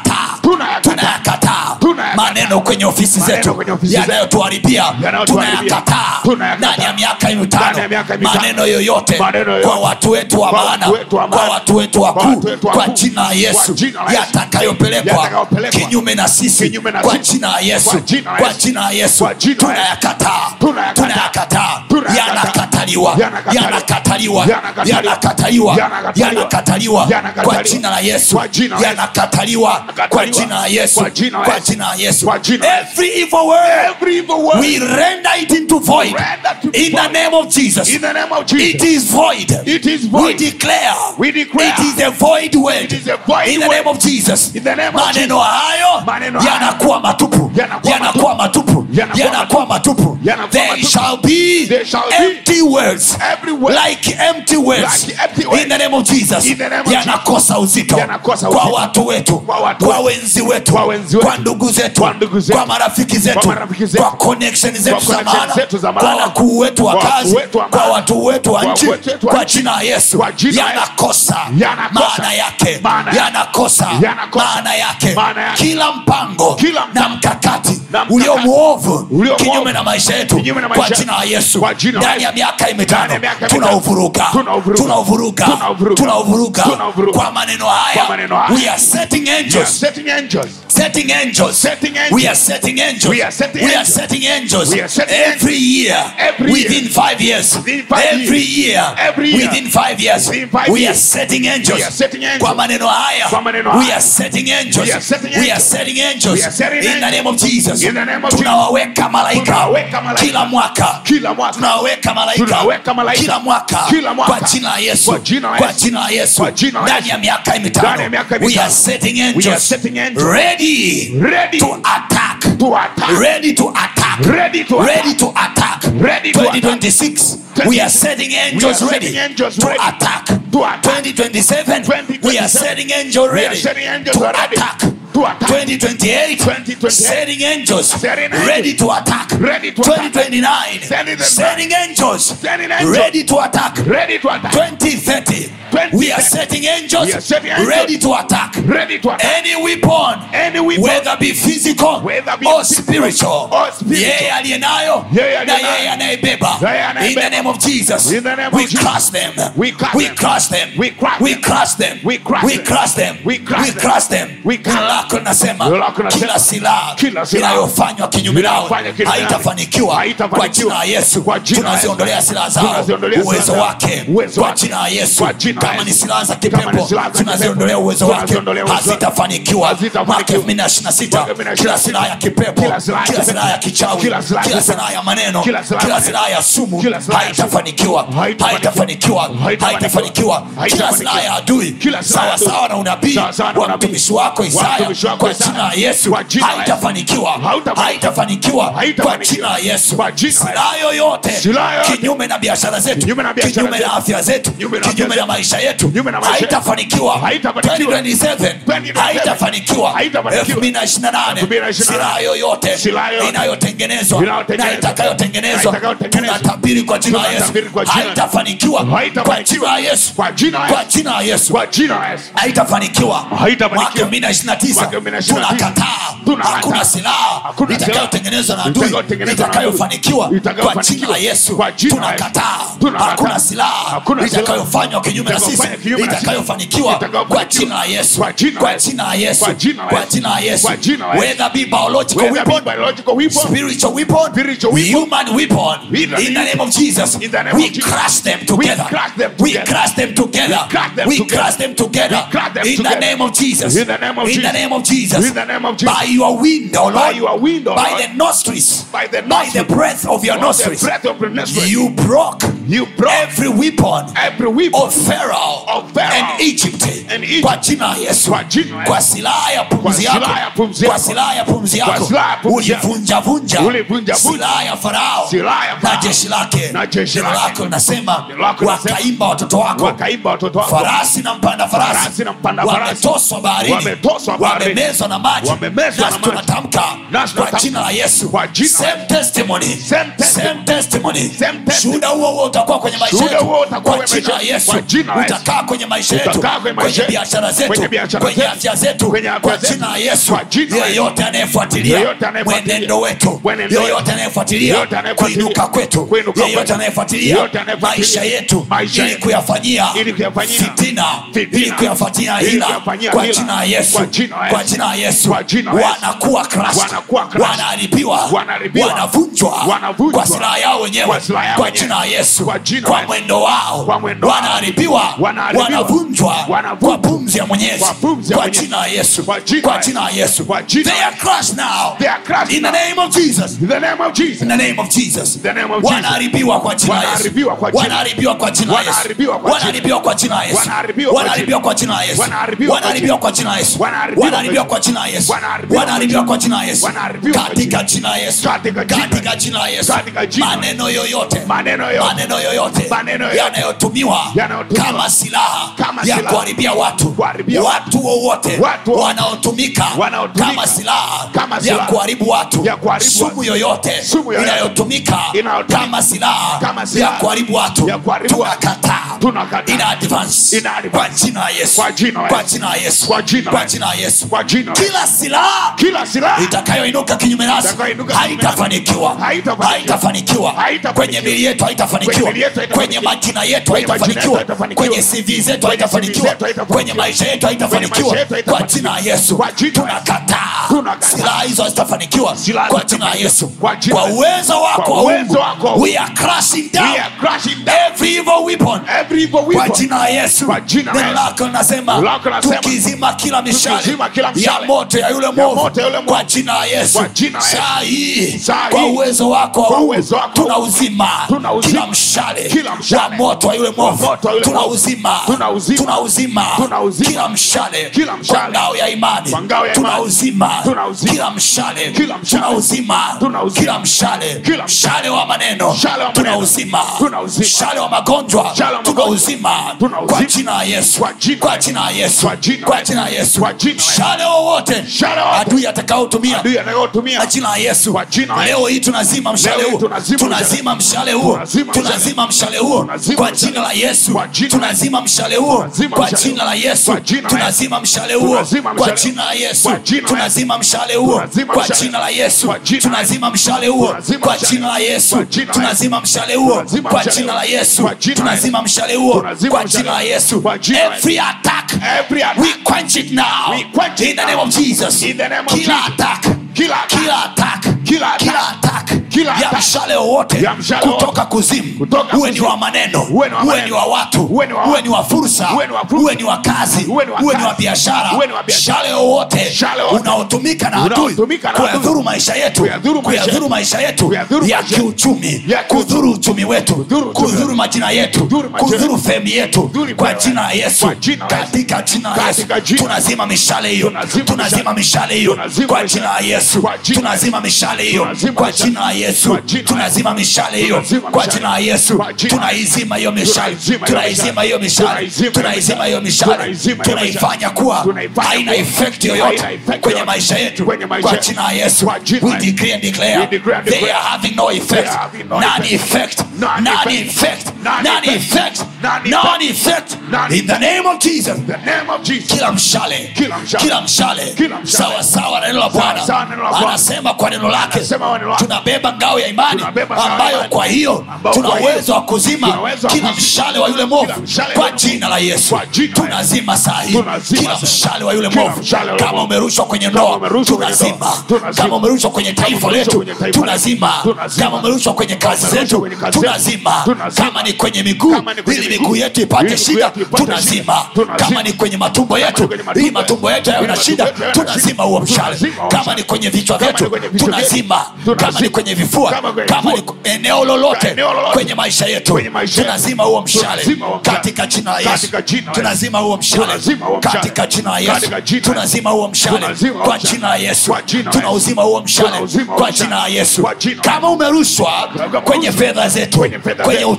tunayakataa Tunayakataa. tunayakataa maneno kwenye ofisi Maneno zetu kwenye ofisi zetu. yanayotuharibia Yanayotuharibia. tunayakataa Tunayakataa. ndani ya miaka Ndani mitano ya miaka mitano. maneno yoyote Maneno yoyote. kwa watu wetu wa Kwa maana watu wetu wa kwa maana. watu wetu Kwa wakuu watu wetu kwa wakuu. jina la Kwa yesu jina la Yesu. yatakayopelekwa Yatakayopelekwa. kinyume na sisi Kinyume na kwa sisi. jina la yesu Kwa jina la kwa Yesu. jina la yesu Kwa jina la Yesu. tunayakataa Tunayakataa. tunayakataa Tunayakataa. yanakataliwa Yanakataliwa. yanakataliwa Yanakataliwa. yanakataliwa Yanakataliwa. yanakataliwa Yanakataliwa. kwa jina la yesu Kwa jina la Yesu. yanakataliwa kwa Yanakataliwa. jina la yesu Kwa jina la kwa Yesu. jina la yesu Kwa jina la Yesu. every evil word Every evil word. we render it into void Render to in the void. name of jesus In the name of it Jesus. is void It is we void. declare We declare. it is a void word It is a void in the word. name of jesus In the name of maneno hayo Maneno hayo. yanakuwa matupu Yanakuwa yanakuwa matupu Yanakuwa yanakuwa matupu Yanakuwa they matupu. shall be They shall be empty words every word. like empty words Like empty words. in the name of jesus In the name of yanakosa uzito Yanakosa kwa uzito. watu wetu Kwa watu kwa wetu. wenzi wetu Kwa wenzi wetu. kwa ndugu zetu Kwa ndugu zetu. kwa marafiki zetu Kwa marafiki zetu. kwa connection zetu za connection maana zetu za kwa maana. wakuu wetu wa Kwa wakuu kazi wetu wa kwa maana. watu wetu wa Kwa nchi watu wetu wa kwa nchi. jina la yesu Kwa jina la Yesu. yanakosa Yanakosa. maana yake Maana yake. yanakosa Yanakosa. maana yake Maana yake. kila mpango Kila na mpango. mkakati Na mkakati. ulio mwovu Ulio kinyume mwovu. na maisha yetu Kinyume na kwa maisha jina la yesu Kwa jina la ndani ya Yesu. miaka Ndani mitano ya miaka mitano. tunauvuruga Tunauvuruga. tunauvuruga Tunauvuruga. tunauvuruga Tunauvuruga. kwa maneno haya Kwa maneno haya. we are setting We are angels setting angels. setting angels. Setting angels. We are setting angels. We are setting We are angels. setting angels. We are setting every year. Every within year. five years. Within five every year. Every year. Within five years. Within five we are years. setting angels. We are setting angels. Kwa maneno haya. Kwa maneno We haya. are setting angels. We are setting We are angels. setting angels. We are setting In the angels. name of Jesus. In the name of Tunawaweka malaika. Tunawaweka malaika. Kila mwaka. Kila mwaka. Tunawaweka malaika. Tunawaweka malaika. Kila mwaka. Kila mwaka. Kwa jina la Yesu. Kwa jina la Kwa Yesu. jina la Yesu. Kwa jina la Ndani Yesu. ya miaka Ndani mitano. ya miaka We are mitano. setting We are angels. setting angels. Ready. Ready to attack. to attack. Ready to attack. Ready to attack. Ready to attack. Ready to 2026. We are setting angels We are ready setting angels to ready attack. to attack. 2027. We are 2027. setting angels We are ready setting angels to ready attack. to attack. 2028. 2028. Setting angels Setting angels. ready to attack. Ready to attack. 2029. Setting them Setting angels Setting angels. ready to attack. Ready to attack. 2030. We are 2030. setting angels We are setting angels. ready to attack. Ready to attack. Any weapon Any weapon. whether be physical Whether be or physical spiritual or spiritual. yeye aliye nayo Yeye aliye na nayo. yeye anayebeba Yeye anayebeba. in the name of jesus In the name of we Jesus. crush them We crush we them. crush them We crush we them. crush them We crush we them. crush them We crush we them. crush them We crush Neno lako linasema Neno lako linasema, kila silaha kila silaha inayofanywa kinyume nao inayofanywa kinyume nao haitafanikiwa kwa haitafanikiwa. jina la yesu Kwa jina la Yesu. tunaziondolea silaha zao Tunaziondolea silaha uwezo zao. wake Uwezo kwa wake. jina la yesu Kwa jina la kama ni Yesu. silaha za Kama ni kipepo silaha za tunaziondolea kipepo. uwezo wake Tunaziondolea uwezo wake. hazitafanikiwa Hazitafanikiwa. mwaka 2026 Mwaka 2026. kila silaha ya kipepo Kila silaha ya kila kipepo. silaha ya kichawi Kila silaha ya kila kipepo. silaha ya maneno Kila silaha ya kila maneno. silaha ya sumu Kila silaha ya sumu. haitafanikiwa Haitafanikiwa. haitafanikiwa Haitafanikiwa. haitafanikiwa kila Haitafanikiwa. silaha ya adui Kila silaha ya sawa adui. sawa na unabii Sawa sawa na wa unabii. mtumishi wako Wa Isaya mtumishi wako kwa Isaya. jina la Yesu Kwa jina la Yesu. haitafanikiwa Hautafanikiwa. haitafanikiwa kwa Haitafanikiwa. jina la Yesu Kwa jina la silaha yoyote Silaha yoyote. kinyume na biashara zetu Kinyume na biashara kinyume na zetu. afya zetu Kinyume na afya kinyume na zetu. maisha yetu Kinyume na maisha yetu. haitafanikiwa Haitafanikiwa. 2027 2027. haitafanikiwa Haitafanikiwa. 2028 2028. silaha yoyote Silaha yoyote. inayotengenezwa Inayotengenezwa. na itakayotengenezwa Na itakayotengenezwa. tunatabiri kwa jina la Yesu Tunatabiri kwa jina la Yesu. haitafanikiwa kwa Haitafanikiwa. jina la Yesu Kwa jina la kwa Yesu. jina la Yesu Kwa jina la Yesu. haitafanikiwa Haitafanikiwa. mwaka 2029 Mwaka 2029. tunakataa Tunakataa. hakuna silaha Hakuna silaha. itakayotengenezwa na adui Itakayotengenezwa na adui. itakayofanikiwa kwa Itakayofanikiwa. jina la Yesu Kwa jina la Yesu. tunakataa Tunakataa. hakuna silaha Hakuna silaha. itakayofanywa kinyume na sisi Itakayofanywa kinyume na sisi. itakayofanikiwa Itakayofanikiwa. kwa jina la Yesu Kwa jina la kwa Yesu. jina la Yesu Kwa jina la kwa Yesu. jina la Yesu Kwa jina la Yesu. whether be biological Whether be weapon biological weapon, spiritual weapon, Spiritual weapon, human weapon, in the in the name of Jesus, in the name we of Jesus, crush them together. crush them We together. crush them together. We crush them We together. crush them together. We crush them In the together. name of Jesus. In the name of In the Jesus. name of Jesus. In the name of Jesus. By your wind, O By Lord. your wind, O By Lord. the nostrils. By the By nostrils. the breath of your By the nostrils. breath of your nostrils. You broke You broke every weapon every weapon of Pharaoh, Of Pharaoh and Egypt. and Egypt. Kwa jina la Yesu. Kwa jina la Yesu. Kwa silaha ya pumzi Kwa yako. silaha ya pumzi Kwa yako. silaha ya pumzi Kwa yako. silaha ya pumzi yako. Ulivunjavunja Ulivunjavunja. silaha ya Farao Silaha ya na Farao. jeshi lake. Na jeshi Neno lake. lako linasema Neno lako linasema, wakaimba watoto wako wakaimba watoto wako farasi na mpanda farasi Farasi na mpanda farasi. wametoswa baharini Wametoswa baharini. wamemezwa na maji Wamemezwa na nasi maji. tunatamka Nasi kwa tunatamka. jina la yesu Kwa jina la same testimony Same testimony. Same testimony Same testimony. shuhuda huo huo utakuwa kwenye maisha Shuhuda yetu huo utakuwa kwa kwenye jina la maisha- yesu kwa jina la Yesu. utakaa kwenye maisha yetu Utakaa kwenye kwenye maisha biashara zetu kwenye biashara kwenye zetu, afya zetu kwenye afya kwa zetu, jina la yesu kwa jina la yeyote anayefuatilia Yeyote anayefuatilia, mwenendo wetu mwenendo yeyote wetu, anayefuatilia yeyote anayefuatilia, kuinuka kwetu kuinuka yeyote kwetu, anayefuatilia yeyote anayefuatilia, maisha yetu maisha ili yetu, kuyafanyia ili kuyafanyia fitina fitina, ili kuyafanyia ili hila kuyafanyia kwa hila, jina la yesu kwa jina la kwa Yesu, jina la yesu kwa jina la Yesu, wanakuwa crushed, wanakuwa crushed, wanaharibiwa wanaharibiwa, wanavunjwa wanavunjwa, kwa silaha yao wenyewe kwa silaha yao kwa wenyewe, jina la yesu kwa jina la kwa Yesu, mwendo wao kwa mwendo wao, wanaharibiwa wanaharibiwa, wanavunjwa wanavunjwa, kwa pumzi ya mwenyezi kwa pumzi ya kwa Mwenyezi, jina la yesu kwa jina kwa la jina la yesu kwa jina they la are crushed now They are crushed in the now. name of jesus In the name of Jesus. In the name of Jesus. the name of Jesus. wanaharibiwa kwa jina la Yesu. Wanaharibiwa kwa jina. wanaharibiwa kwa jina la Yesu. Wanaharibiwa kwa jina. wanaharibiwa kwa jina la Yesu. Wanaharibiwa kwa wanaharibiwa kwa jina la Yesu. Wanaharibiwa kwa wanaharibiwa kwa jina la Yesu. Wanaharibiwa wanaharibiwa kwa jina la Yesu. Wanaharibiwa wanaharibiwa kwa jina la Yesu. Wanaharibiwa kwa katika jina. jina la Yesu. Katika jina. katika jina la Yesu. Katika jina. maneno yoyote Maneno yoyote. maneno yoyote Maneno yoyote. yanayotumiwa Yanayotumiwa. kama silaha Kama ya silaha. kuharibia watu Kuharibia watu wowote Watu wowote. wanaotumika Wanaotumika. kama silaha Kama ya silaha. kuharibu watu Ya kuharibu sumu watu. yoyote Sumu yoyote. inayotumika Inayotumika. kama silaha Kama ya silaha. kuharibu watu Ya kuharibu watu. tunakataa Tunakataa. ina advance Ina advance. kwa jina la Yesu Kwa jina la kwa Yesu. jina la Yesu Kwa jina la kwa Yesu. jina la Yesu Kwa jina la kila silaha Kila silaha itakayoinuka kinyume nasi Itakayoinuka kinyume nasi. haitafanikiwa Haitafanikiwa. haitafanikiwa Haitafanikiwa. kwenye mili yetu haitafanikiwa Kwenye mili yetu haitafanikiwa. kwenye majina yetu Kwenye majina yetu haitafanikiwa haitafanikiwa. kwenye CV zetu Kwenye haitafanikiwa CV zetu haitafanikiwa. kwenye maisha yetu Kwenye haitafanikiwa maisha yetu kwa haitafanikiwa. jina la Yesu Kwa jina la Yesu. tunakataa Tunakataa. silaha hizo hazitafanikiwa Silaha kwa jina la hazitafanikiwa. Yesu Kwa jina kwa la Yesu. uwezo wako Kwa wa uwezo Mungu wako wa we are crushing down We are crushing down every evil weapon every evil kwa weapon. jina la Yesu Kwa jina la neno Yesu. lako linasema Neno lako linasema, tukizima kila mishale tukizima kila ya mishale moto ya yule mwovu moto ya yule mwovu. kwa jina la Yesu Kwa jina la Yesu. saa hii Saa kwa hii. uwezo wako wa Kwa Mungu, uwezo wako. tunauzima Tunauzima. kila mshale Kila mshale. wa moto wa yule mwovu moto wa yule mwovu. tunauzima Tunauzima. tunauzima Tunauzima. kila mshale Kila mshale. kwa ngao ya imani Kwa ngao ya imani. tunauzima Tunauzima. kila mshale Kila mshale. tunauzima Tunauzima. kila mshale Kila mshale wa maneno Mshale wa maneno. tunauzima Tunauzima. mshale wa magonjwa Mshale wa magonjwa. tunauzima Tunauzima. kwa jina la Yesu Kwa jina kwa la jina la Yesu Kwa jina la kwa Yesu. jina la Yesu Kwa jina la Yesu. mshale wowote Mshale wowote. adui atakaotumia Adui atakayotumia kwa jina la Yesu Kwa jina la leo hii tunazima mshale Leo hii huo tunazima tunazima mshale huo Tunazima mshale. tunazima mshale huo Tunazima kwa mshale. jina la Yesu Kwa jina la tunazima mshale huo Tunazima kwa mshale jina la huo. Yesu Kwa jina la tunazima mshale huo Tunazima kwa mshale jina la Yesu Kwa jina la tunazima mshale huo Tunazima kwa mshale. jina la Yesu Kwa jina la tunazima mshale huo Tunazima kwa mshale. jina la Yesu Kwa jina la tunazima mshale huo Tunazima kwa mshale jina la huo. Yesu Kwa jina la tunazima mshale huo Tunazima kwa mshale jina la huo. Yesu Kwa jina la every attack Every attack. we quench it now We quench it in the name now. of Jesus In the name of kila Jesus. attack Kila attack. kila attack Kila attack. kila attack Kila ya attack. mshale wowote Ya mshale kutoka kuzimu Kutoka uwe ni kuzimu. wa maneno Uwe ni wa uwe maneno. ni wa watu Uwe ni wa uwe ni wa fursa Uwe ni wa fursa. uwe ni wa kazi Uwe ni wa uwe ni wa kazi. biashara Uwe ni wa biashara. mshale wowote Mshale wowote. unaotumika na adui Unaotumika na adui. kuyadhuru maisha yetu Kuyadhuru maisha kuyadhuru yetu. maisha yetu Kuyadhuru ya maisha yetu. kiuchumi Ya kiuchumi. kudhuru uchumi wetu Kudhuru uchumi kudhuru wetu. majina yetu Kudhuru majina kudhuru yetu. femi yetu Kudhuru kwa femi jina la yetu. Yesu Kwa jina la Yesu. katika jina la Yesu Katika jina. tunazima mishale hiyo Tunazima tunazima mishale. mishale hiyo Tunazima kwa mishale. jina la Yesu Kwa jina la tunazima mishale hiyo Tunazima kwa mishale. jina la Yesu Kwa jina la tunazima mishale hiyo Tunazima kwa mishale. jina la Yesu Kwa jina la tunaizima hiyo mishale Tunaizima hiyo tunaizima hiyo mishale Tunaizima hiyo tunaizima hiyo mishale Tunaizima hiyo tunaifanya kuwa Tunaifanya haina kuwa effect haina yoyote effect kwenye yoyote. maisha yetu Kwenye maisha kwa yetu. jina la Yesu Kwa jina we la- decree and declare We decree and they declare. are having no effect They are having no none effect. effect None none effect. effect None none effect. effect None none effect. effect None in the name of Jesus The name of Jesus. kila mshale Kila mshale. kila mshale Kila mshale. sawa sawa na neno la Sawa Bwana sawa na neno la Bwana. anasema kwa neno lake Anasema kwa neno lake. tunabeba ngao ya imani Tunabeba ngao ya ambayo imani. kwa hiyo Ambayo tuna kwa hiyo uwezo wa kuzima tuna uwezo wa kila kuzima mshale wa yule mwovu kila mshale wa kwa yule jina la Yesu Kwa jina la tunazima saa hii Tunazima kila saa hii. mshale wa yule Kila mwovu mshale wa yule kama mwovu. umerushwa kwenye Kama ndoa umerushwa kwenye tunazima ndoa, tunazima. kama umerushwa kwenye taifa umerushwa letu kwenye taifa tunazima letu, tunazima. kama umerushwa kwenye kazi umerushwa zetu kwenye kazi zetu, tunazima tunazima. kama ni kwenye miguu Kama ni kwenye ili miguu, miguu yetu ili ipate miguu shida yetu ipate tunazima shida, tunazima. kama ni kwenye matumbo yetu ni kwenye matumbo ili matumbo yetu yawe na ili shida matumbo yetu yawe na tunazima shida, huo mshale tunazima huo kama mshale. ni kwenye vichwa Kama ni vyetu kwenye vichwa vyetu, tunazima kama tunazima. ni kwenye vifua Kama kwenye kama ni vifua. eneo lolote Eneo lolote. kwenye maisha yetu Kwenye maisha yetu. tunazima huo mshale Tunazima huo mshale. katika jina la Yesu Katika jina la Yesu. tunazima huo mshale Tunazima huo mshale. katika jina la Yesu Katika jina la Yesu. tunazima huo mshale Tunazima huo kwa mshale. jina la Yesu Kwa jina la Yesu. tunauzima huo mshale Tunauzima huo kwa mshale. jina la Yesu Kwa jina la kama umerushwa Kama kwenye umerushwa fedha zetu kwenye fedha kwenye zetu. uchumi wetu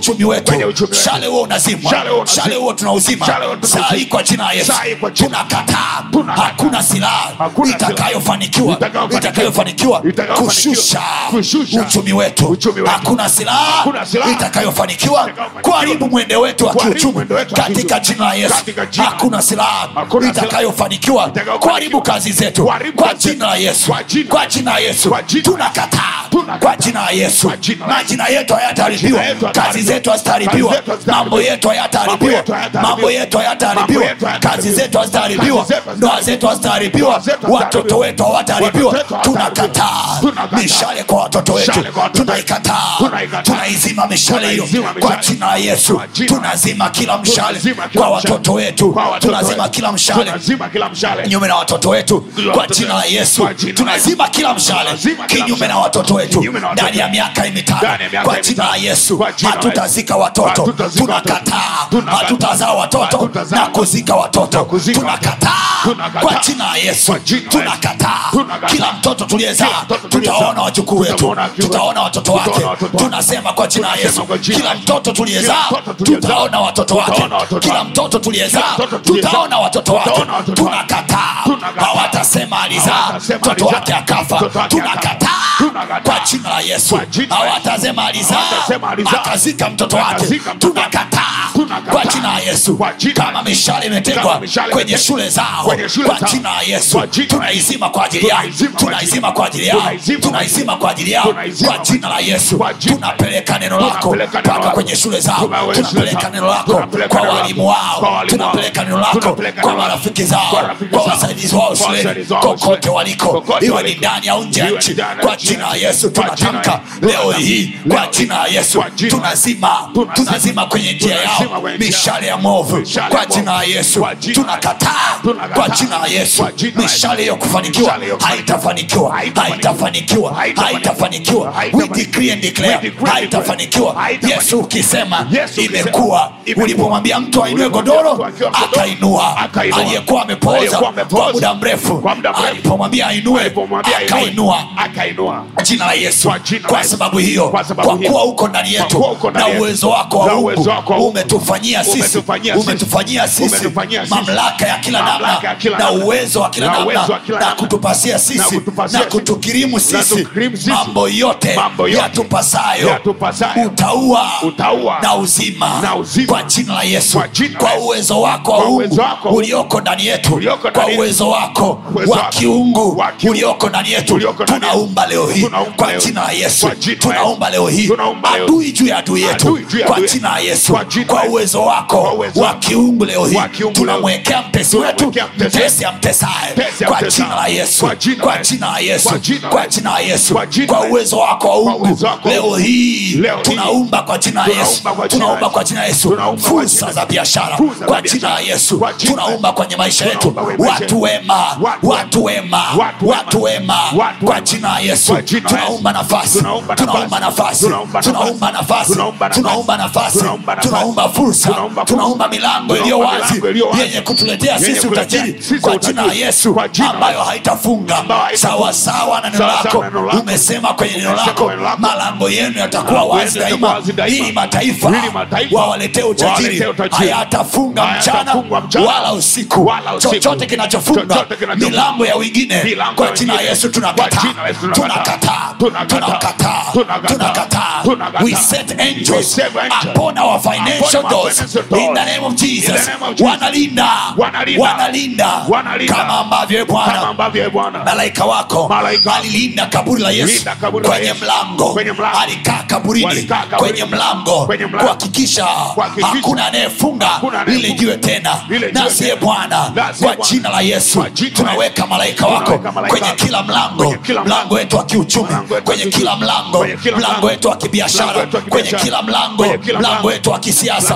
Kwenye uchumi wetu. mshale huo unazimwa Mshale huo unazimwa. mshale huo tunauzima Mshale huo tunauzima. saa hii kwa jina la yesu Saa hii kwa jina. tunakataa Tunakataa. hakuna silaha Hakuna silaha. itakayofanikiwa Itakayofanikiwa. itakayofanikiwa Itakayofanikiwa. kushusha Kushusha. uchumi wetu Uchumi wetu. hakuna silaha Hakuna silaha. itakayofanikiwa Itakayofanikiwa. kuharibu mwende wetu wa Kuharibu kiuchumi mwendo wetu wa katika kiuchumi. jina la yesu Katika jina. hakuna silaha Hakuna silaha. itakayofanikiwa Itakayofanikiwa. kuharibu kazi zetu Kuharibu kwa kazi jina la zetu. yesu Kwa jina. kwa jina la yesu Kwa jina. tunakataa Tunakataa. kwa jina la yesu Kwa jina la Yesu. majina yetu hayataharibiwa Majina yetu kazi hayataharibiwa. zetu hazitaharibiwa Kazi zetu hazitaharibiwa. mambo yetu Mambo hayataharibiwa yetu hayataharibiwa. mambo yetu hayataharibiwa Mambo yetu hayataharibiwa. kazi zetu hazitaharibiwa Kazi zetu ndoa zetu hazitaharibiwa Ndoa zetu hazitaharibiwa. watoto wetu hawataharibiwa Watoto wetu hawataharibiwa. tunakataa Tunakataa. mishale kwa watoto wetu Mishale kwa watoto wetu. tunaikataa Tunaikataa. tunaizima mishale hiyo Tunaizima kwa mishale. jina la yesu Kwa jina. tunazima kila mshale Tunazima kila kwa mshale. watoto wetu Kwa watoto tunazima wetu. kila mshale Tunazima kila mshale kinyume na watoto wetu Kwa kwa watoto jina la wetu. yesu Kwa jina la tunazima kila mshale Tunazima kila kinyume mshale. na watoto wetu Kinyume na watoto ndani ya wetu. miaka hii mitano Ndani ya miaka kwa hii jina la mitano. yesu Kwa jina la hatutazika watoto Hatutazika watoto. tunakataa Tunakataa. hatutazaa watoto Hatutazaa na kuzika watoto Na kuzika tunakataa Tunakataa. kwa jina la yesu Kwa jina la Yesu. tunakataa Tunakataa. kila mtoto tuliyezaa Kila mtoto tuliyezaa. tutaona wajukuu wetu Tutaona wajukuu wetu. tutaona watoto wake Tutaona watoto wake. tunasema kwa jina la Tunasema yesu kwa jina kila la Yesu. mtoto tuliyezaa Kila mtoto tuliyezaa. tutaona watoto wake Tutaona watoto kila wake. mtoto tuliyezaa Kila mtoto tuliyezaa. tutaona watoto wake Tutaona watoto wake. tunakataa Tunakataa. hawatasema alizaa Hawatasema mtoto alizaa. wake akafa Mtoto wake tunakataa Tunakataa. kwa jina la yesu Kwa jina la Yesu. hawatasema alizaa Hawatasema alizaa. akazika mtoto wake Akazika mtoto wake. tunakataa Tunakataa. kwa jina la yesu Kwa jina la kama Yesu. mishale imetegwa Kama mishale kwenye imetegwa. shule zao Kwenye shule kwa zao. jina la yesu Kwa jina la tunaizima kwa ajili yao Tunaizima kwa tunaizima kwa ajili yao Tunaizima kwa tunaizima kwa ajili yao Tunaizima kwa jina la yesu Kwa jina- tunapeleka neno lako Tunapeleka neno mpaka lako. kwenye shule zao Tunaweka shule tunapeleka zao. neno lako Tunapeleka kwa neno lako. walimu Kwa wao walimu wao. tunapeleka neno lako Tunapeleka kwa neno lako. marafiki zao Kwa rafiki kwa zao. wasaidizi wao Kwa shuleni wasaidizi wao kokote shuleni. waliko Kokote iwe ni waliko. ndani au nje ya Iwe nchi ndani au kwa nje ya jina la nchi. yesu Kwa jina la tunatamka Yesu. leo hii kwa Leo jina la hii. yesu Kwa jina- tunazima Tunazima. tunazima kwenye njia yao Tunazima kwenye njia. mishale ya mwovu Mishale kwa ya jina la mwovu. yesu Kwa jina- tunakataa Tunakataa. kwa jina la yesu Kwa jina la Yesu. mishale hiyo kufanikiwa Mishale hiyo kufanikiwa. haitafanikiwa haitafanikiwa haitafanikiwa we decree and We declare decree and declare. haitafanikiwa Haitafanikiwa. yesu ukisema Yesu ukisema, imekuwa imekuwa. ulipomwambia mtu ainue Ulipomwambia godoro mtu akiwa godoro, akainua akainua. aliyekuwa amepooza Aliyekuwa amepooza kwa muda mrefu kwa muda mrefu. alipomwambia ainue Alipomwambia ainue, akainua akainua jina la yesu Kwa jina la kwa Yesu. sababu hiyo Kwa sababu kwa hiyo. kuwa uko ndani Kwa yetu kuwa uko ndani na yetu. uwezo wako wa Na Mungu uwezo wako wa Mungu. umetufanyia sisi Umetufanyia sisi. umetufanyia sisi Umetufanyia sisi. mamlaka ya kila Mamlaka namna ya kila na namna. uwezo wa kila Na namna uwezo wa kila na namna. kutupasia Na sisi kutupasia na sisi. kutukirimu Na sisi tukirimu sisi. mambo yote Mambo yote yatupasayo yatupasayo. utaua Utaua. na uzima Na uzima. kwa jina la yesu Kwa jina la kwa Yesu. uwezo wako wa Kwa uwezo Mungu wako wa Mungu. ulioko ndani yetu Ulioko kwa ndani yetu. uwezo wako Uwezo wa wako. kiungu Wa kiungu. ulioko ndani yetu Ulioko ndani yetu. tunaumba leo hii Tunaumba kwa leo. jina la yesu Kwa jina la tunaumba Yesu. leo hii Tunaumba leo. adui juu ya adui yetu Adui juu ya kwa adui jina la yesu Kwa jina la kwa Yesu. uwezo Kwa wako uwezo wa wako. kiungu leo hii Wa kiungu leo. tunamwekea mtesi wetu Tunamwekea mtesi mtesi amtesaye Mtesi kwa amtesaye. jina la yesu Kwa jina la kwa Yesu. jina la yesu Kwa jina la kwa Yesu. jina la yesu Kwa jina kwa la Yesu. uwezo wako wa Kwa ungu uwezo wako wa leo Mungu. hii Leo hii. tunaumba kwa jina la yesu Tunaumba kwa jina la tunaumba Yesu. kwa jina la yesu Tunaumba kwa fursa jina- za biashara Fursa za kwa jina biashara. la yesu Kwa jina la tunaumba Yesu. kwenye maisha yetu Tunaumba kwenye maisha watu yetu. wema Watu watu wema Watu wema. watu wema Watu kwa wema. jina la yesu Kwa jina la tunaumba Yesu. nafasi Tunaumba tunaumba nafasi. nafasi Tunaumba nafasi. tunaumba nafasi Tunaumba nafasi. tunaumba nafasi Tunaumba nafasi. tunaumba fursa Tunaumba fursa. tunaumba milango Tunaumba iliyo wazi milango iliyo wazi. yenye kutuletea Yenye sisi kutuletea utajiri sisi kwa jina la utajiri. yesu Kwa jina la ambayo Yesu. haitafunga Ambayo haitafunga. sawasawa na neno Sawa sawa lako na neno lako. umesema kwenye neno Umesema lako kwenye neno lako. malango yenu yatakuwa Malango wazi yenu yatakuwa daima wazi daima. ili mataifa Ili mataifa wawaletee utajiri wawaletee utajiri. hayatafunga mchana Hayatafungwa mchana. wala usiku Wala usiku. chochote kinachofunga Chochote kinachofunga. milango ya wengine Milango kwa ya jina la wengine. yesu Kwa tunakataa jina la Yesu tunakataa. tunakataa Tunakataa. tunakataa Tunakataa. tunakataa Tunakataa. we set We angels set angels upon our financial upon our doors financial doors. in the name of In jesus the name of Jesus. wanalinda Wanalinda. wanalinda Wanalinda. kama ambavyo kama bwana ambavyo ye Bwana malaika wako Malaika. alilinda kaburi la yesu Linda kaburi la kwenye Yesu. mlango Kwenye mlango. alikaa kaburini Walikaa kaburini. kwenye mlango Kwenye mlango. kuhakikisha Kuhakikisha. hakuna anayefunga Hakuna lile anayefunga. jiwe tena Lile jiwe nasiye tena. bwana Nasiye kwa Bwana. jina la yesu Kwa jina la tunaweka malaika wako Tunaweka malaika kwenye wako. kila mlango Kwenye kila mlango. mlango wetu wa kiuchumi Mlango wetu wa kwenye kiuchumi. kila mlango Kwenye kila mlango mlango. wetu wa Mlango kibiashara wetu wa kwenye kibiashara. kila mlango Kwenye kila mlango mlango. wetu wa kisiasa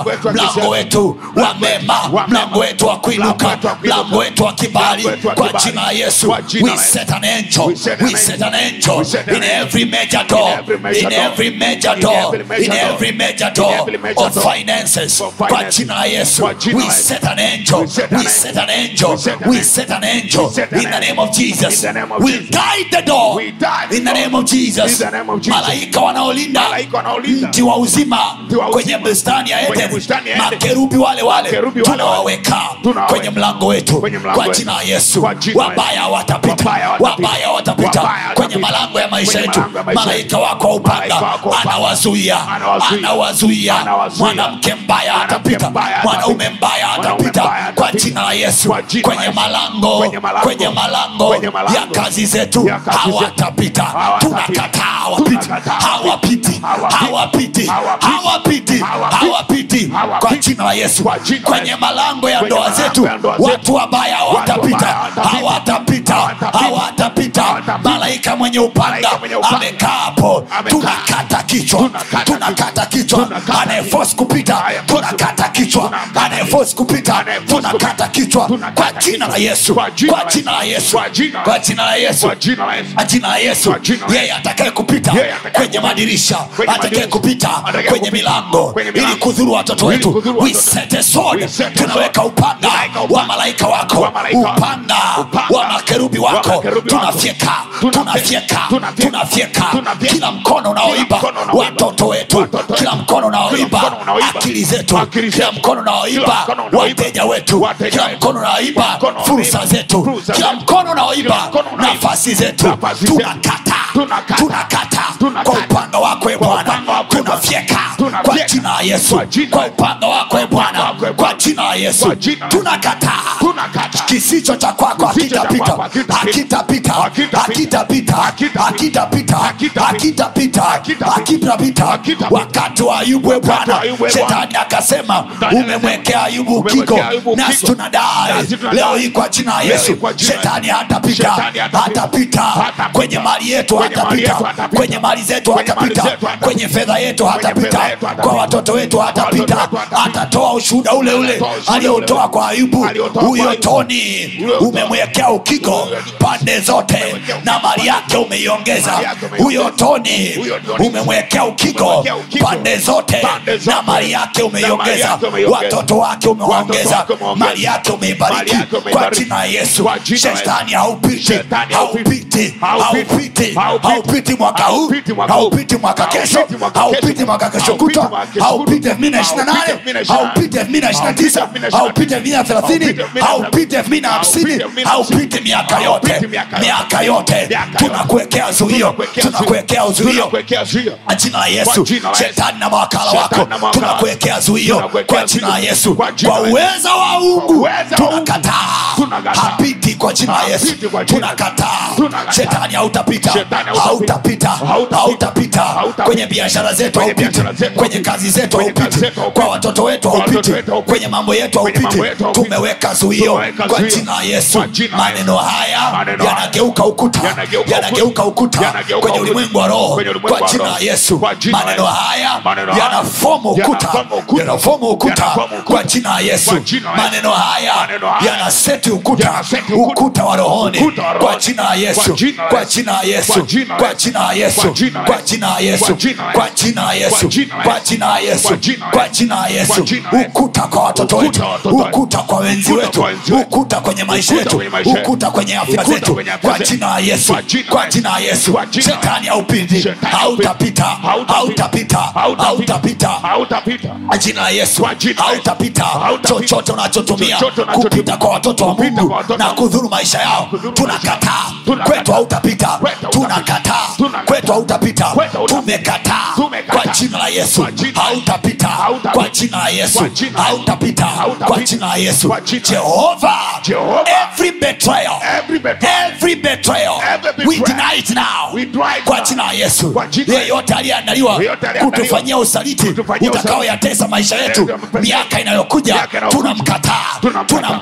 kusonga wetu wa mlango kusonga. wetu wa mema wa mlango mema. wetu wa kuinuka Mlango wetu wa kuinuka. mlango wetu wa kibali Mlango wetu wa kwa kibali. jina la yesu Kwa jina we la Yesu. set an angel We set an we set an angel We set an in angel. every major door every major in door. every major In door every major in door. every major In door every major of door. finances For kwa finances. jina la yesu Kwa jina we la Yesu. set an angel We set an we angel. set an angel We set an we angel. set an angel We set an in the angel. name of jesus In the name of we Jesus. guide the door We guide the in the door. name of jesus In the name of Jesus. malaika wanaolinda Malaika wanaolinda. mti wa uzima Mti wa kwenye uzima. bustani ya Kwenye eden bustani ya Eden. makerubi wale wale Makerubi wale tunawaweka Tunawaweka. kwenye mlango wetu Kwenye mlango kwa wetu. jina la yesu Kwa jina la wabaya Yesu. watapita Wabaya watapita. wabaya watapita Wabaya kwenye watapita. malango ya maisha Kwenye yetu malango ya maisha malaika yetu. wako wa upanga Malaika wako wa upanga. anawazuia Anawazuia. anawazuia Anawazuia. mwanamke mbaya Mwanamke atapita mbaya mwanaume atapita. mbaya Mwanaume atapita mbaya kwa atapita. jina la yesu Kwa jina la kwenye Yesu. malango Kwenye malango. kwenye malango Kwenye malango. ya kazi zetu Ya kazi zetu. hawatapita Hawatapita. tunakataa hawapiti Tunakataa. hawapiti hawapiti Hawapiti. hawapiti Hawapiti. hawapiti Hawapiti. kwa jina la yesu Kwa jina la kwenye Yesu. malango ya Kwenye ndoa malango zetu ya ndoa zetu. watu wabaya hawatapita wabaya hawatapita. hawatapita Hawatapita. hawatapita Hawatapita. malaika mwenye upanga Malaika mwenye upanga. amekaa hapo Amekaa. tunakata kichwa Tunakata tunakata kichwa Tunakata anayefosi kupita Anayeforce tunakata kichwa Tunakata anayefosi kupita Anayeforce tunakata kupita. kichwa Tunakata kwa jina la kichwa. yesu Kwa jina kwa la jina la yesu Kwa jina la kwa jina la yesu Kwa jina la Yesu. kwa jina la yesu Kwa jina la yeye atakaye kupita Yeye atakaye kwenye kupita. madirisha Kwenye atakaye madirisha. kupita Atakaye kwenye kupita. milango Kwenye ili milango. kudhuru watoto Ili wetu kudhuru we watoto. set a sword We set a tunaweka sword. upanga Tunaweka wa upanga. malaika wako Wa malaika wako. upanga Upanga. wa makerubi Wa wako makerubi wako. tunafyeka Tunafyeka. tunafyeka Tunafyeka. tunafyeka Tunafyeka. kila mkono unaoiba Kila mkono unaoiba. watoto wetu Watoto kila wetu. mkono unaoiba Kila mkono unaoiba. akili zetu Akili kila zetu. mkono unaoiba Kila mkono unaoiba. wateja wetu Wateja kila wetu. mkono unaoiba Kila mkono fursa unaoiba. zetu Fursa kila zetu. mkono unaoiba Kila mkono unaoiba. nafasi zetu Nafasi zetu. tunakata Tunakata. tunakata Tunakata. kwa upanga wako e Kwa bwana upanga wako, e Bwana. tunafyeka Tunafyeka. kwa jina la yesu Kwa jina kwa la- upanga wako e bwana wako, e kwa Bwana. jina la yesu Kwa jina la- tunakataa Tunakata. kisicho cha kwako Kisicho cha hakitapita kwako hakitapita. hakitapita Hakitapita. hakitapita Hakitapita. hakitapita Hakitapita. hakitapita Hakitapita. hakitapita Hakitapita. wakati wa ayubu e Wakati wa bwana Ayubu, e Bwana. shetani akasema Shetani umemwekea ayubu Umemwekea ukigo Ayubu nasi ukigo. tunadai Nasi tunadai. leo hii kwa jina la Leo yesu hii kwa jina la shetani Yesu. hatapita Shetani hatapita. hatapita Hatapita. kwenye mali yetu Kwenye mali hatapita yetu hatapita. kwenye mali zetu Kwenye mali hatapita zetu hatapita. kwenye fedha yetu Kwenye hatapita fedha yetu hatapita. kwa watoto wetu hatapita wetu hatapita. atatoa ushuhuda ule ule Atatoa ushuhuda aliotoa ule ule. kwa ayubu Aliotoa kwa huyo Ayubu. toni Huyo umemwekea ukigo pande zote na mali yake umeiongeza Mali yake umeiongeza. huyo toni Huyo Toni. umemwekea ukigo Umemwekea ukigo. pande zote Pande zote. na mali yake Na mali umeiongeza yake umeiongeza. watoto wake umewaongeza wake umewaongeza. mali yake Mali umeibariki yake kwa umeibariki. jina la yesu Kwa jina la Yesu. shetani haupiti Shetani haupiti. haupiti Haupiti. haupiti Haupiti. haupiti mwaka huu Haupiti mwaka huu. haupiti mwaka kesho Haupiti mwaka haupiti kesho. mwaka kesho Haupiti kutwa mwaka kesho haupiti kutwa. elfu mbili na ishirini na nane Haupiti elfu mbili na ishirini na nane. haupiti elfu mbili na ishirini na tisa Haupiti elfu mbili na ishirini na haupiti elfu mbili na thelathini Haupiti elfu mbili na haupiti elfu mbili na hamsini Haupiti elfu mbili na hamsini. haupiti miaka yote Haupiti miaka yote. miaka yote Miaka yote. tunakuwekea zuio Tunakuwekea tunakuwekea uzuio Tunakuwekea zuio. kwa jina la Kwa yesu jina la Yesu. shetani na mawakala Shetani wako na mawakala tunakuwekea zuio Tunakuwekea kwa jina la zuio. yesu Kwa jina kwa la Yesu. uweza wa mungu uweza wa Mungu. tunakataa Tunakataa. hapiti kwa jina la yesu Hapiti kwa jina la Yesu. tunakataa Tunakataa. shetani hautapita Shetani hautapita. hautapita Hautapita. hautapita Hautapita. kwenye biashara zetu Kwenye haupiti biashara zetu kwenye haupiti. kazi zetu Kwenye kazi haupiti zetu haupiti. kwa watoto wetu Kwa watoto haupiti wetu haupiti. kwenye mambo yetu Kwenye haupiti mambo yetu haupiti. tumeweka zuio Tumeweka kwa zuio. jina la yesu Kwa jina la maneno haya Maneno haya yanageuka ukuta yanageuka yanageuka ukuta Yanageuka kwenye ukuta. ulimwengu wa roho Kwenye ulimwengu kwa wa jina roho. la yesu Kwa jina la maneno Yesu. haya Maneno haya yanafomu ukuta yanafomu ukuta. yanafomu ukuta Yanafomu ukuta. kwa jina la yesu Kwa jina la Yesu. maneno haya Maneno haya yanaseti ukuta yanaseti ukuta. ukuta wa rohoni Ukuta wa kwa rohoni. jina la yesu Kwa jina la kwa Yesu. jina la yesu Kwa jina la kwa Yesu. jina la yesu Kwa jina la kwa Yesu. jina la yesu Kwa jina la kwa Yesu. jina la yesu Kwa jina la kwa Yesu. jina la yesu Kwa jina la kwa Yesu. jina la yesu Kwa jina la Yesu. ukuta kwa watoto Ukuta wetu wa watoto wetu. ukuta kwa wenzi Ukuta wetu kwa wenzi wetu. ukuta kwenye maisha Ukuta yetu kwenye maisha yetu. ukuta kwenye afya Ukuta zetu kwenye afya kwa zetu. jina la yesu Kwa jina la kwa Yesu. jina la yesu Kwa jina la shetani haupindi Shetani hautapita hautapita. hautapita hautapita Hautapita. kwa jina la yesu Kwa jina la Yesu. hautapita Hautapita. chochote unachotumia Chochote unachotumia. kupita kwa watoto wa Kupita mungu kwa watoto na wa Mungu. kudhuru maisha yao kudhuru tunakataa Tunakataa. kwetu hautapita Kwetu hautapita. tunakataa Tunakataa. kwetu hautapita Kwetu hautapita. tumekataa Tumekataa. kwa jina la yesu Kwa jina la Yesu. hautapita Hautapita. kwa jina la yesu Kwa jina la Yesu. hautapita Hautapita. kwa jina la yesu Kwa jina la Yesu. jehova Jehova. every betrayal Every betrayal. every betrayal Every we betrayal. deny it now We deny it kwa now. jina la yesu Kwa jina la Yesu. yeyote aliyeandaliwa Yeyote aliyeandaliwa kutufanyia usaliti kutufanyia utakaoyatesa maisha yetu Yeyote amefanya- miaka inayokuja Miaka inayokuja. tunamkataa Tunamkataa. tunamkataa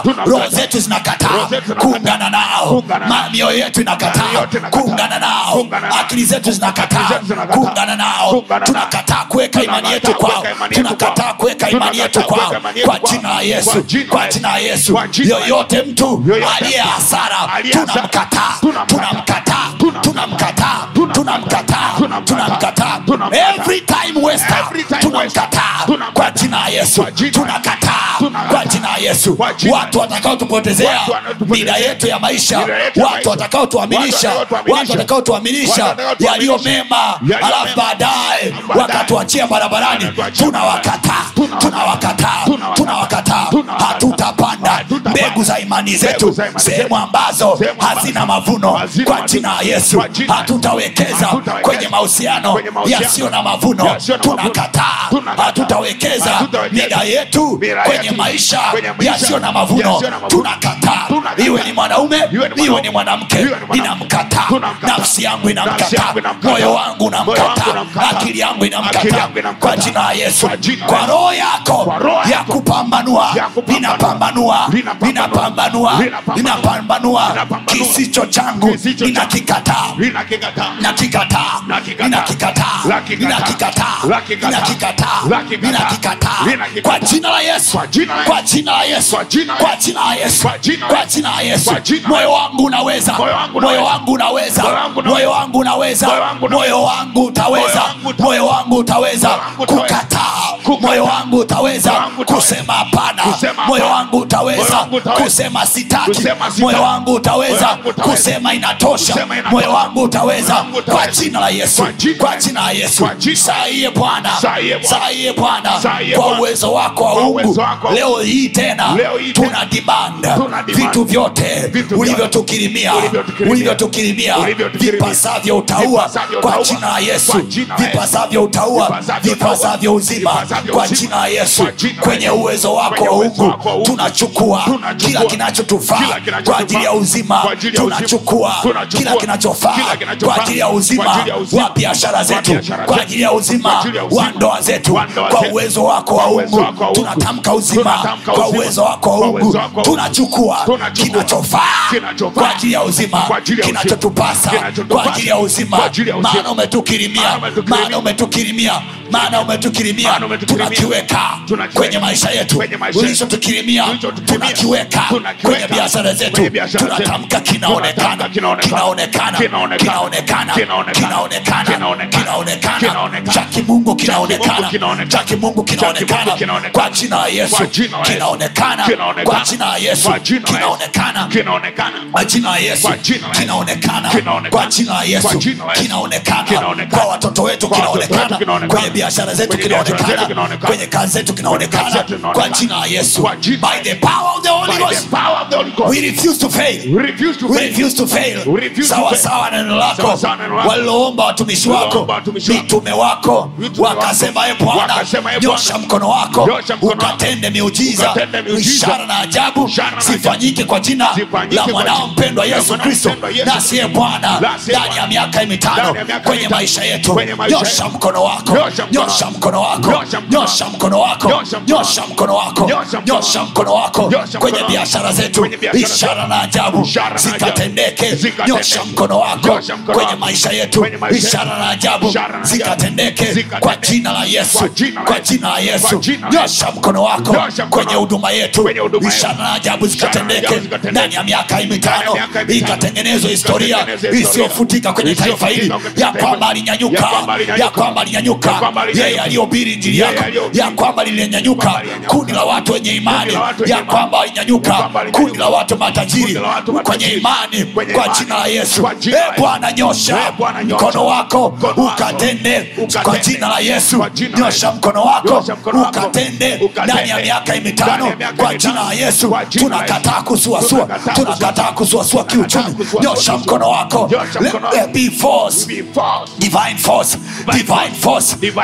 roho Tunamkataa. zetu zinakataa Roho zetu zinakataa. kuungana nao Kuungana nao. Ma- mioyo yetu Mioyo inakataa yetu inakataa. kuungana nao Kuungana nao. akili zetu zinakataa Akili zetu zinakataa. kuungana nao Kuungana nao. tunakataa kuweka imani yetu Tunakataa kwao kuweka imani yetu tunakataa kwao. kuweka imani yetu Tunakataa kwao kuweka imani yetu kwa kwao. jina la yesu Kwa jina kwa la jina la yesu Kwa jina la yoyote mtu Yoyote aliye mtu hasara aliye hasara. tunamkataa Tunamkataa. tunamkataa tunamkataa tunamkataa Tunamkataa. tunamkataa Tunamkataa. every time waster Every time tunamkataa waster. Tunamkataa. kwa jina la yesu Kwa jina la- tunakataa Tunakataa. kwa jina la yesu Kwa jina la- watu watakaotupotezea Watu wanaotupotezea. mida yetu ya maisha Mida yetu ya watu maisha. watakaotuaminisha Watu watakaotuaminisha. watu watakaotuaminisha Watu watakaotuaminisha. yaliyo mema Yaliyo alafu mema. baadaye Baadaye. wakatuachia barabarani Wakatuachia tunawakataa Tunawakataa. tunawakataa Tunawakataa. tunawakataa Tunawakataa. hatutapanda Hatutapanda. mbegu za imani Mbegu zetu za imani sehemu zetu. ambazo Sehemu ambazo hazina mavuno hazina kwa mavuno. jina la yesu Kwa jina la Yesu. hatutawekeza Hatutawekeza. kwenye mahusiano Kwenye mahusiano. yasiyo na mavuno Yasiyo na mavuno. tunakataa Tunakataa. hatutawekeza Hatutawekeza. mida yetu Mida kwenye yetu. maisha Kwenye maisha. yasiyo na mavuno Yasiyo na mavuno. tunakataa Tunakataa. iwe ni mwanaume Iwe ni iwe mwanaume. ni mwanamke Iwe ni mwanamke. ninamkataa Tunamkataa. nafsi yangu Nafsi inamkataa yangu inamkataa. moyo wangu Moyo wangu unamkataa unamkataa. akili yangu Akili inamkataa yangu inamkataa. kwa jina la yesu Kwa jina la kwa Yesu. roho yako Kwa roho ya yako. kupambanua Ya kupambanua. ninapambanua Linapambanua. ninapambanua Linapambanua. ninapambanua Linapambanua. kisicho changu Kisicho changu. ninakikataa Ninakikataa. nakikataa Nakikataa. ninakikataa Nakikataa. ninakikataa Nakikataa. ninakikataa Nakikataa. ninakikataa Ninakikataa. kwa jina la yesu Kwa jina la kwa jina la yesu Kwa jina la kwa Yesu. jina la yesu Kwa jina la kwa Yesu. jina la yesu Kwa jina la moyo Yesu. wangu unaweza Moyo wangu moyo unaweza. wangu unaweza Moyo wangu unaweza. moyo wangu unaweza Moyo wangu unaweza. moyo wangu utaweza Moyo wangu utaweza. moyo wangu utaweza Moyo wangu utaweza. kukataa Kukataa. moyo wangu utaweza Moyo wangu utaweza. kusema hapana Kusema moyo hapana. wangu utaweza Moyo wangu utaweza. kusema sitaki Kusema sitaki. moyo wangu utaweza Moyo wangu utaweza. kusema inatosha Kusema inatosha. moyo wangu utaweza Moyo wangu kwa utaweza. jina la yesu Kwa jina- kwa jina la yesu Kwa jina- saiye bwana Saiye Bwana. saiye bwana Saiye kwa Bwana. uwezo wako wa Kwa ungu uwezo wako wa leo hii tena Leo hii tena. tuna demand Tuna demand. vitu vyote Vitu vyote. ulivyotukirimia Ulivyotukirimia. ulivyotukirimia Ulivyotukirimia. vipasavyo utaua Vipasavyo kwa utaua. jina la yesu Kwa jina la Yesu. vipasavyo utaua Vipasavyo vipasavyo uzima Vipasavyo kwa uzima. jina la yesu Kwa jina la kwenye Yesu. uwezo wako Kwenye wa uwezo ungu wako wa ungu. tunachukua Tunachukua. kila kinachotufaa Kila kinachotufaa. kwa ajili ya uzima Kwa ajili ya uzima. tunachukua Tunachukua. kila kinachofaa Kila kinachofaa. kwa ajili ya uzima Kwa ajili ya uzima. wa biashara Kwa zetu biashara kwa zetu. ajili ya uzima Kwa ajili ya uzima. wa ndoa zetu Wa ndoa kwa zetu. uwezo wako wa Kwa uwezo ungu wako wa ungu. tunatamka uzima Tunatamka kwa uzima. uwezo wako wa Kwa ungu uwezo wako wa ungu. tunachukua Tunachukua. kinachofaa Kinachofaa. kwa ajili ya uzima Kwa ajili ya uzima. kinachotupasa Kinachotupasa. kwa ajili ya uzima Kwa ajili ya uzima. maana umetukirimia Maana umetukirimia. maana umetukirimia maana umetukirimia Maana umetukirimia. tunakiweka Tunakiweka. kwenye maisha yetu Kwenye maisha yetu. ulichotukirimia Ulichotukirimia. tunakiweka Tunakiweka. kwenye biashara zetu Kwenye biashara zetu. tunatamka kinaonekana Tunatamka kinaonekana. kinaonekana Kinaonekana. kinaonekana Kinaonekana. kinaonekana Kinaonekana. kinaonekana cha kimungu kinaonekana kinaonekana. cha kimungu kinaonekana kinaonekana. kwa jina la yesu Kwa jina la Yesu. kinaonekana Kinaonekana. kwa jina la yesu Kwa jina la Yesu. kinaonekana Kinaonekana. kwa jina la yesu Kwa jina la Yesu. kinaonekana Kinaonekana. kwa jina la yesu Kwa jina la Yesu. kinaonekana Kinaonekana. kwa watoto wetu Kwa watoto kinaonekana wetu kinaonekana. kwenye biashara zetu Kwenye biashara zetu kinaonekana kinaonekana. kwenye kazi zetu Kwenye kazi kinaonekana zetu kinaonekana. kwa jina la yesu Kwa jina- by the power of the holy By the ghost power of the Holy Ghost. we refuse to fail We refuse to We fail. refuse to fail. We refuse to sawa fail. sawa na neno lako Sawa sawa na neno lako. waliloomba watumishi wako Waliloomba watumishi wako. mitume wako Mitume wako. wakasema e bwana Wakasema, "Ee Bwana, nyosha mkono wako nyosha mkono wako. ukatende miujiza Ukatende miujiza. ishara na ajabu Ishara na zifanyike kwa jina Zifanyike la kwa mwanao jina- mpendwa la yesu mwanao kristo mpendwa Yesu nasi e bwana Nasi, Ee ndani ya Bwana. miaka mitano Ndani ya miaka kwenye mitano. maisha yetu Kwenye maisha nyosha yetu. mkono wako Nyosha mkono nyosha wako. mkono wako Nyosha mkono nyosha mkono wako Nyosha mkono nyosha mkono wako Nyosha mkono nyosha mkono wako Nyosha mkono kwenye wako. biashara zetu Kwenye biashara ishara zetu. na ajabu Ishara na ajabu. zikatendeke Zikatendeke. nyosha mkono wako Nyosha mkono kwenye wako. maisha yetu Kwenye maisha yetu. ishara na ajabu Ishara na ajabu. zikatendeke Zikatendeke. kwa jina la yesu Kwa jina la kwa Yesu. jina la yesu Kwa jina la nyosha mkono wako Nyosha mkono kwenye wako. huduma yetu Kwenye huduma yetu. ishara na ajabu Ishara na zikatendeke ajabu zikatendeke. ndani ya miaka hii mitano Ndani ya miaka hii mitano. ikatengenezwa historia Ikatengenezwa historia. isiyofutika kwenye taifa hili Isiyofutika kwenye ya taifa kwamba hili. alinyanyuka Ya kwamba alinyanyuka. ya kwamba alinyanyuka Ya kwamba alinyanyuka. yeye aliyohubiri injili Yeye yako aliyohubiri. ya kwamba lilinyanyuka Kwamba alinyanyuka. kundi la watu wenye imani la watu wenye ya imani. kwamba alinyanyuka Ya kwamba alinyanyuka. kundi la watu matajiri Kundi la watu kwenye matajiri. imani Kwenye kwa imani. jina la yesu Kwa jina la e Yesu. bwana nyosha Ee Bwana, nyosha. mkono wako Mkono wako. ukatende Ukatende. kwa jina la yesu Kwa jina la nyosha Yesu. mkono wako Nyosha mkono wako. ukatende Ukatende. ndani ya miaka hii Ndani mitano ya miaka kwa hii jina la mitano. yesu Kwa jina la Yesu. tunakataa kusuasua Tunakataa tunakataa kusuasua kiuchumi kusuasua nyosha mkono wako Nyosha Let mkono there wako. be force Be false. divine force divine force Divine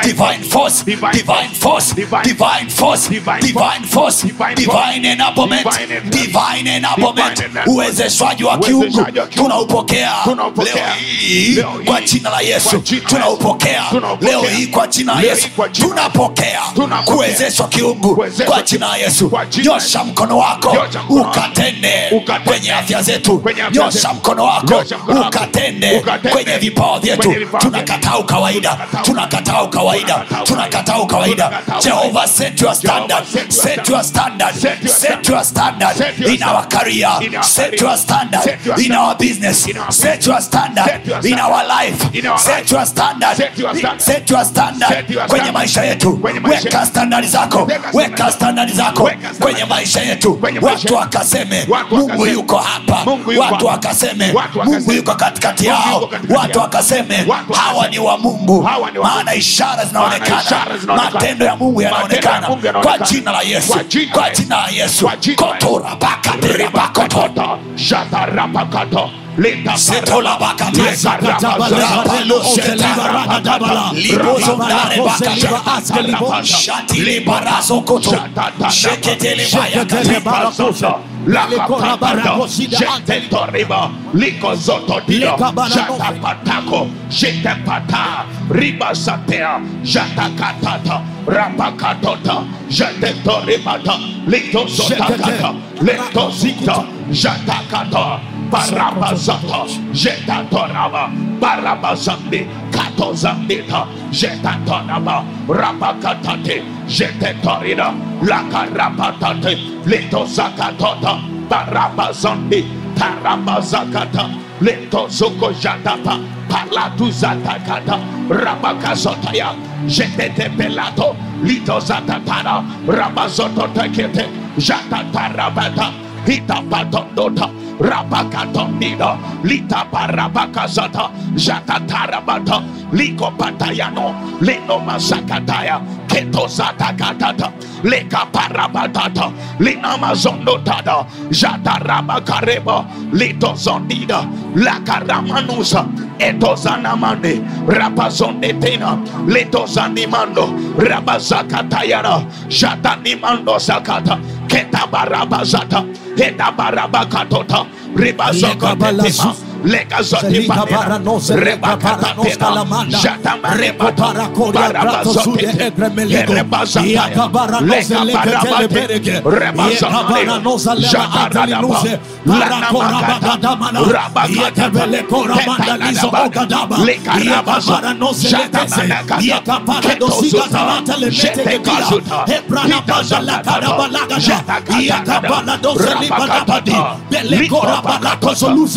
divine force Divine divine force Divine divine force Divine divine force Divine divine enablement Divine enablement. divine enablement Divine enablement. uwezeshwaji wa kiungu Uwezeshwaji wa kiungu. tunaupokea Tunaupokea. leo hii Leo hii. kwa jina la Kwa yesu jina la tunaupokea Yesu. Tunaupokea. leo hii kwa jina la Leo yesu hii kwa jina la Yesu. tunapokea Tunapokea. kuwezeshwa kiungu Kuwezeshwa kwa jina la yesu kwa jina la nyosha mkono wako Nyosha mkono wako. ukatende Ukatende. kwenye afya zetu Kwenye afya nyosha zetu. mkono wako Nyosha mkono wako. ukatende Ukatende. kwenye vipawa vyetu Kwenye vipawa vyetu. tunakataa ukawaida tunakataa ukawaida tunakataa ukawaida jehova set your standard set your standard set your standard in our career set your standard in our business set your standard in our life set your standard set your standard kwenye maisha yetu weka standard zako weka standard zako kwenye maisha yetu watu wakaseme mungu yuko hapa watu wakaseme mungu yuko katikati yao watu wakaseme hawa ni wa mungu maana ishara zinaonekana ishara zinaonekana. matendo ya mungu yanaonekana Mungu kwa yanaonekana. jina la yesu Kwa jina kwa la jina la yesu Kwa jina la Yesu. kotora bakatera bakoto Ribakato, Shatarapakato, Lita Setola bakate. Rapalo shetara bakata. Libozo ndare bakata. Shati libarazo koto. Shekete libayakate. Likazotodido, Jetepata, Ribasatea, Jatakatata, Rapakatota, Jetetoribata, Litozotakata, Letozita, Jatakata, Barabazata, Jetatoraba, Barabazambi, Katozambita, Jetatoraba, Rapakatate, Jetetorida, Lakarapatate, Litozakatota, Barabazambi, Tarabazakata, Litozoko Jatapa, Palatuzatakata, Rabakazotaya, Jetete Pelato, Litozatatara, Rabazototakete, Jatatarabata, Hitapatondota, Rabakatondida, Lita Parabakazata, Jatatarabata, Liko Patayano, Leno Masakataya, Ketozatakatata, Leka Parabatata, Linamazondotada, Jatarabakareba, Lito Zondida, Lakaramanusa, Etozanamande, Rapazondetena, Letozanimando, Rabazakatayana, Jatanimando Sakata, Ketabarabazata, Ketabarabakatota, Ribazokotema, Legazotipania, Rebakatatena, Jatamaremata, Barabazote, Erebazataya, Legabarabate, Rebazanaya, Jataradaba, Lanamakata, Rabakata, Tetanadaba, Lekarabazo, Jatamanakata, Ketozuta, Jetekazuta, Pitazakataba, Jetakatadaba, Rabakatata, Likopakatata,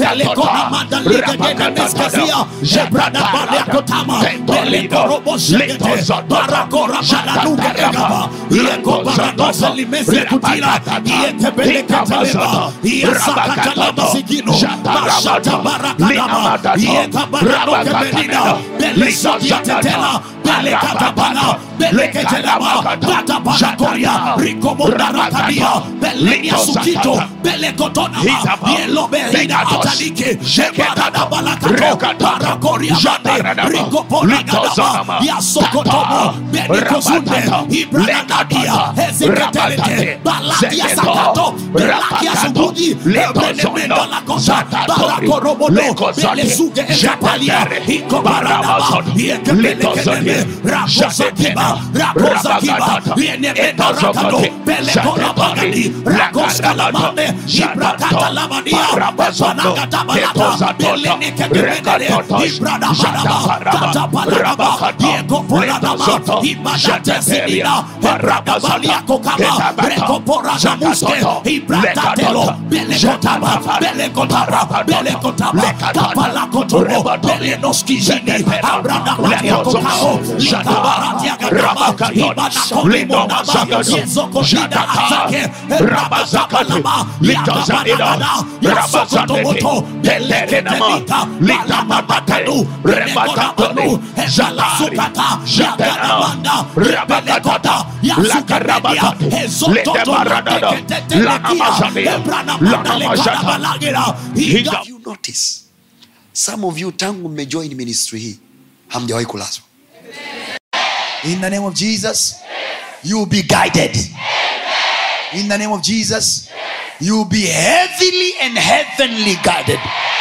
Atalike, Shebarada Balakato, Parakoria Bande, Rico Poragadaba, Yasokotomo, Benikozunde, Ibranagadia, Hezekateleke, Balatia Sakato, Belakia Subuji, Ebrenemenda Lakosa, Barakorobodo, Belezuge Ekapalia, Iko Baradaba, Yekepelekeleme, Rakosakiba, Rakosakiba, Yenemenda Rakado, Belekora Bagadi, Rakoskalamane, Ibrakata Lamania, Panagatabalata, Beleneke Gebedere, Ibrada Baraba, Katabalaba, Yeko Poradaba, Ibadate Sinina, Ragabalia Kokama, Rekopora Namuske, Ibrakatelo, Belekotaba, Belekotaba, Belekotaba, Kapalakotobo, Belenoski Zini, Abrada Matia Kokao, Likabaratia Gagaba, Ibana Kolimona, Yezoko Shida Azake, Rabazakabalaba, Yakabalagada, Yasokotomoto, Beleketelika, Balababakadu, Rebekorabalu, Ezalasukata, Yakaramanda, Rebelekota, Yasukaredia, Ezototo, Reketetelekia, Ebranamanda, Lekadabalagira, Iga you notice some of you tangu mmejoin ministry hii hamjawahi kulazwa In the name of Jesus, you will be guided. In the name of Jesus, you will be heavily and heavenly guided.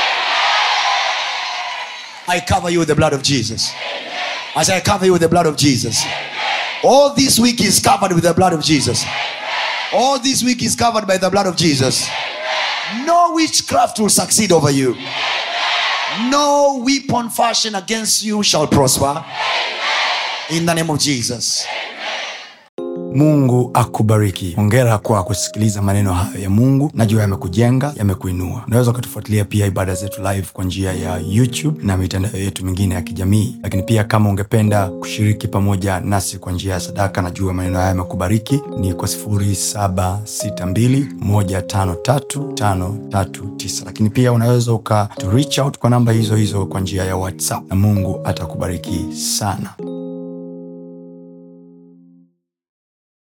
I cover you with the blood of Jesus. As I cover you with the blood of Jesus. All this week is covered with the blood of Jesus. All this week is covered by the blood of Jesus. No witchcraft will succeed over you. No weapon fashioned against you shall prosper. In the name of Jesus. mungu akubariki hongera kwa kusikiliza maneno hayo ya mungu najua yamekujenga yamekuinua unaweza ukatufuatilia pia ibada zetu live kwa njia ya youtube na mitandao yetu mingine ya kijamii lakini pia kama ungependa kushiriki pamoja nasi kwa njia ya sadaka najua maneno haya yamekubariki ni kwa 762153539 lakini pia unaweza uka to reach out kwa namba hizo hizo kwa njia ya whatsapp na mungu atakubariki sana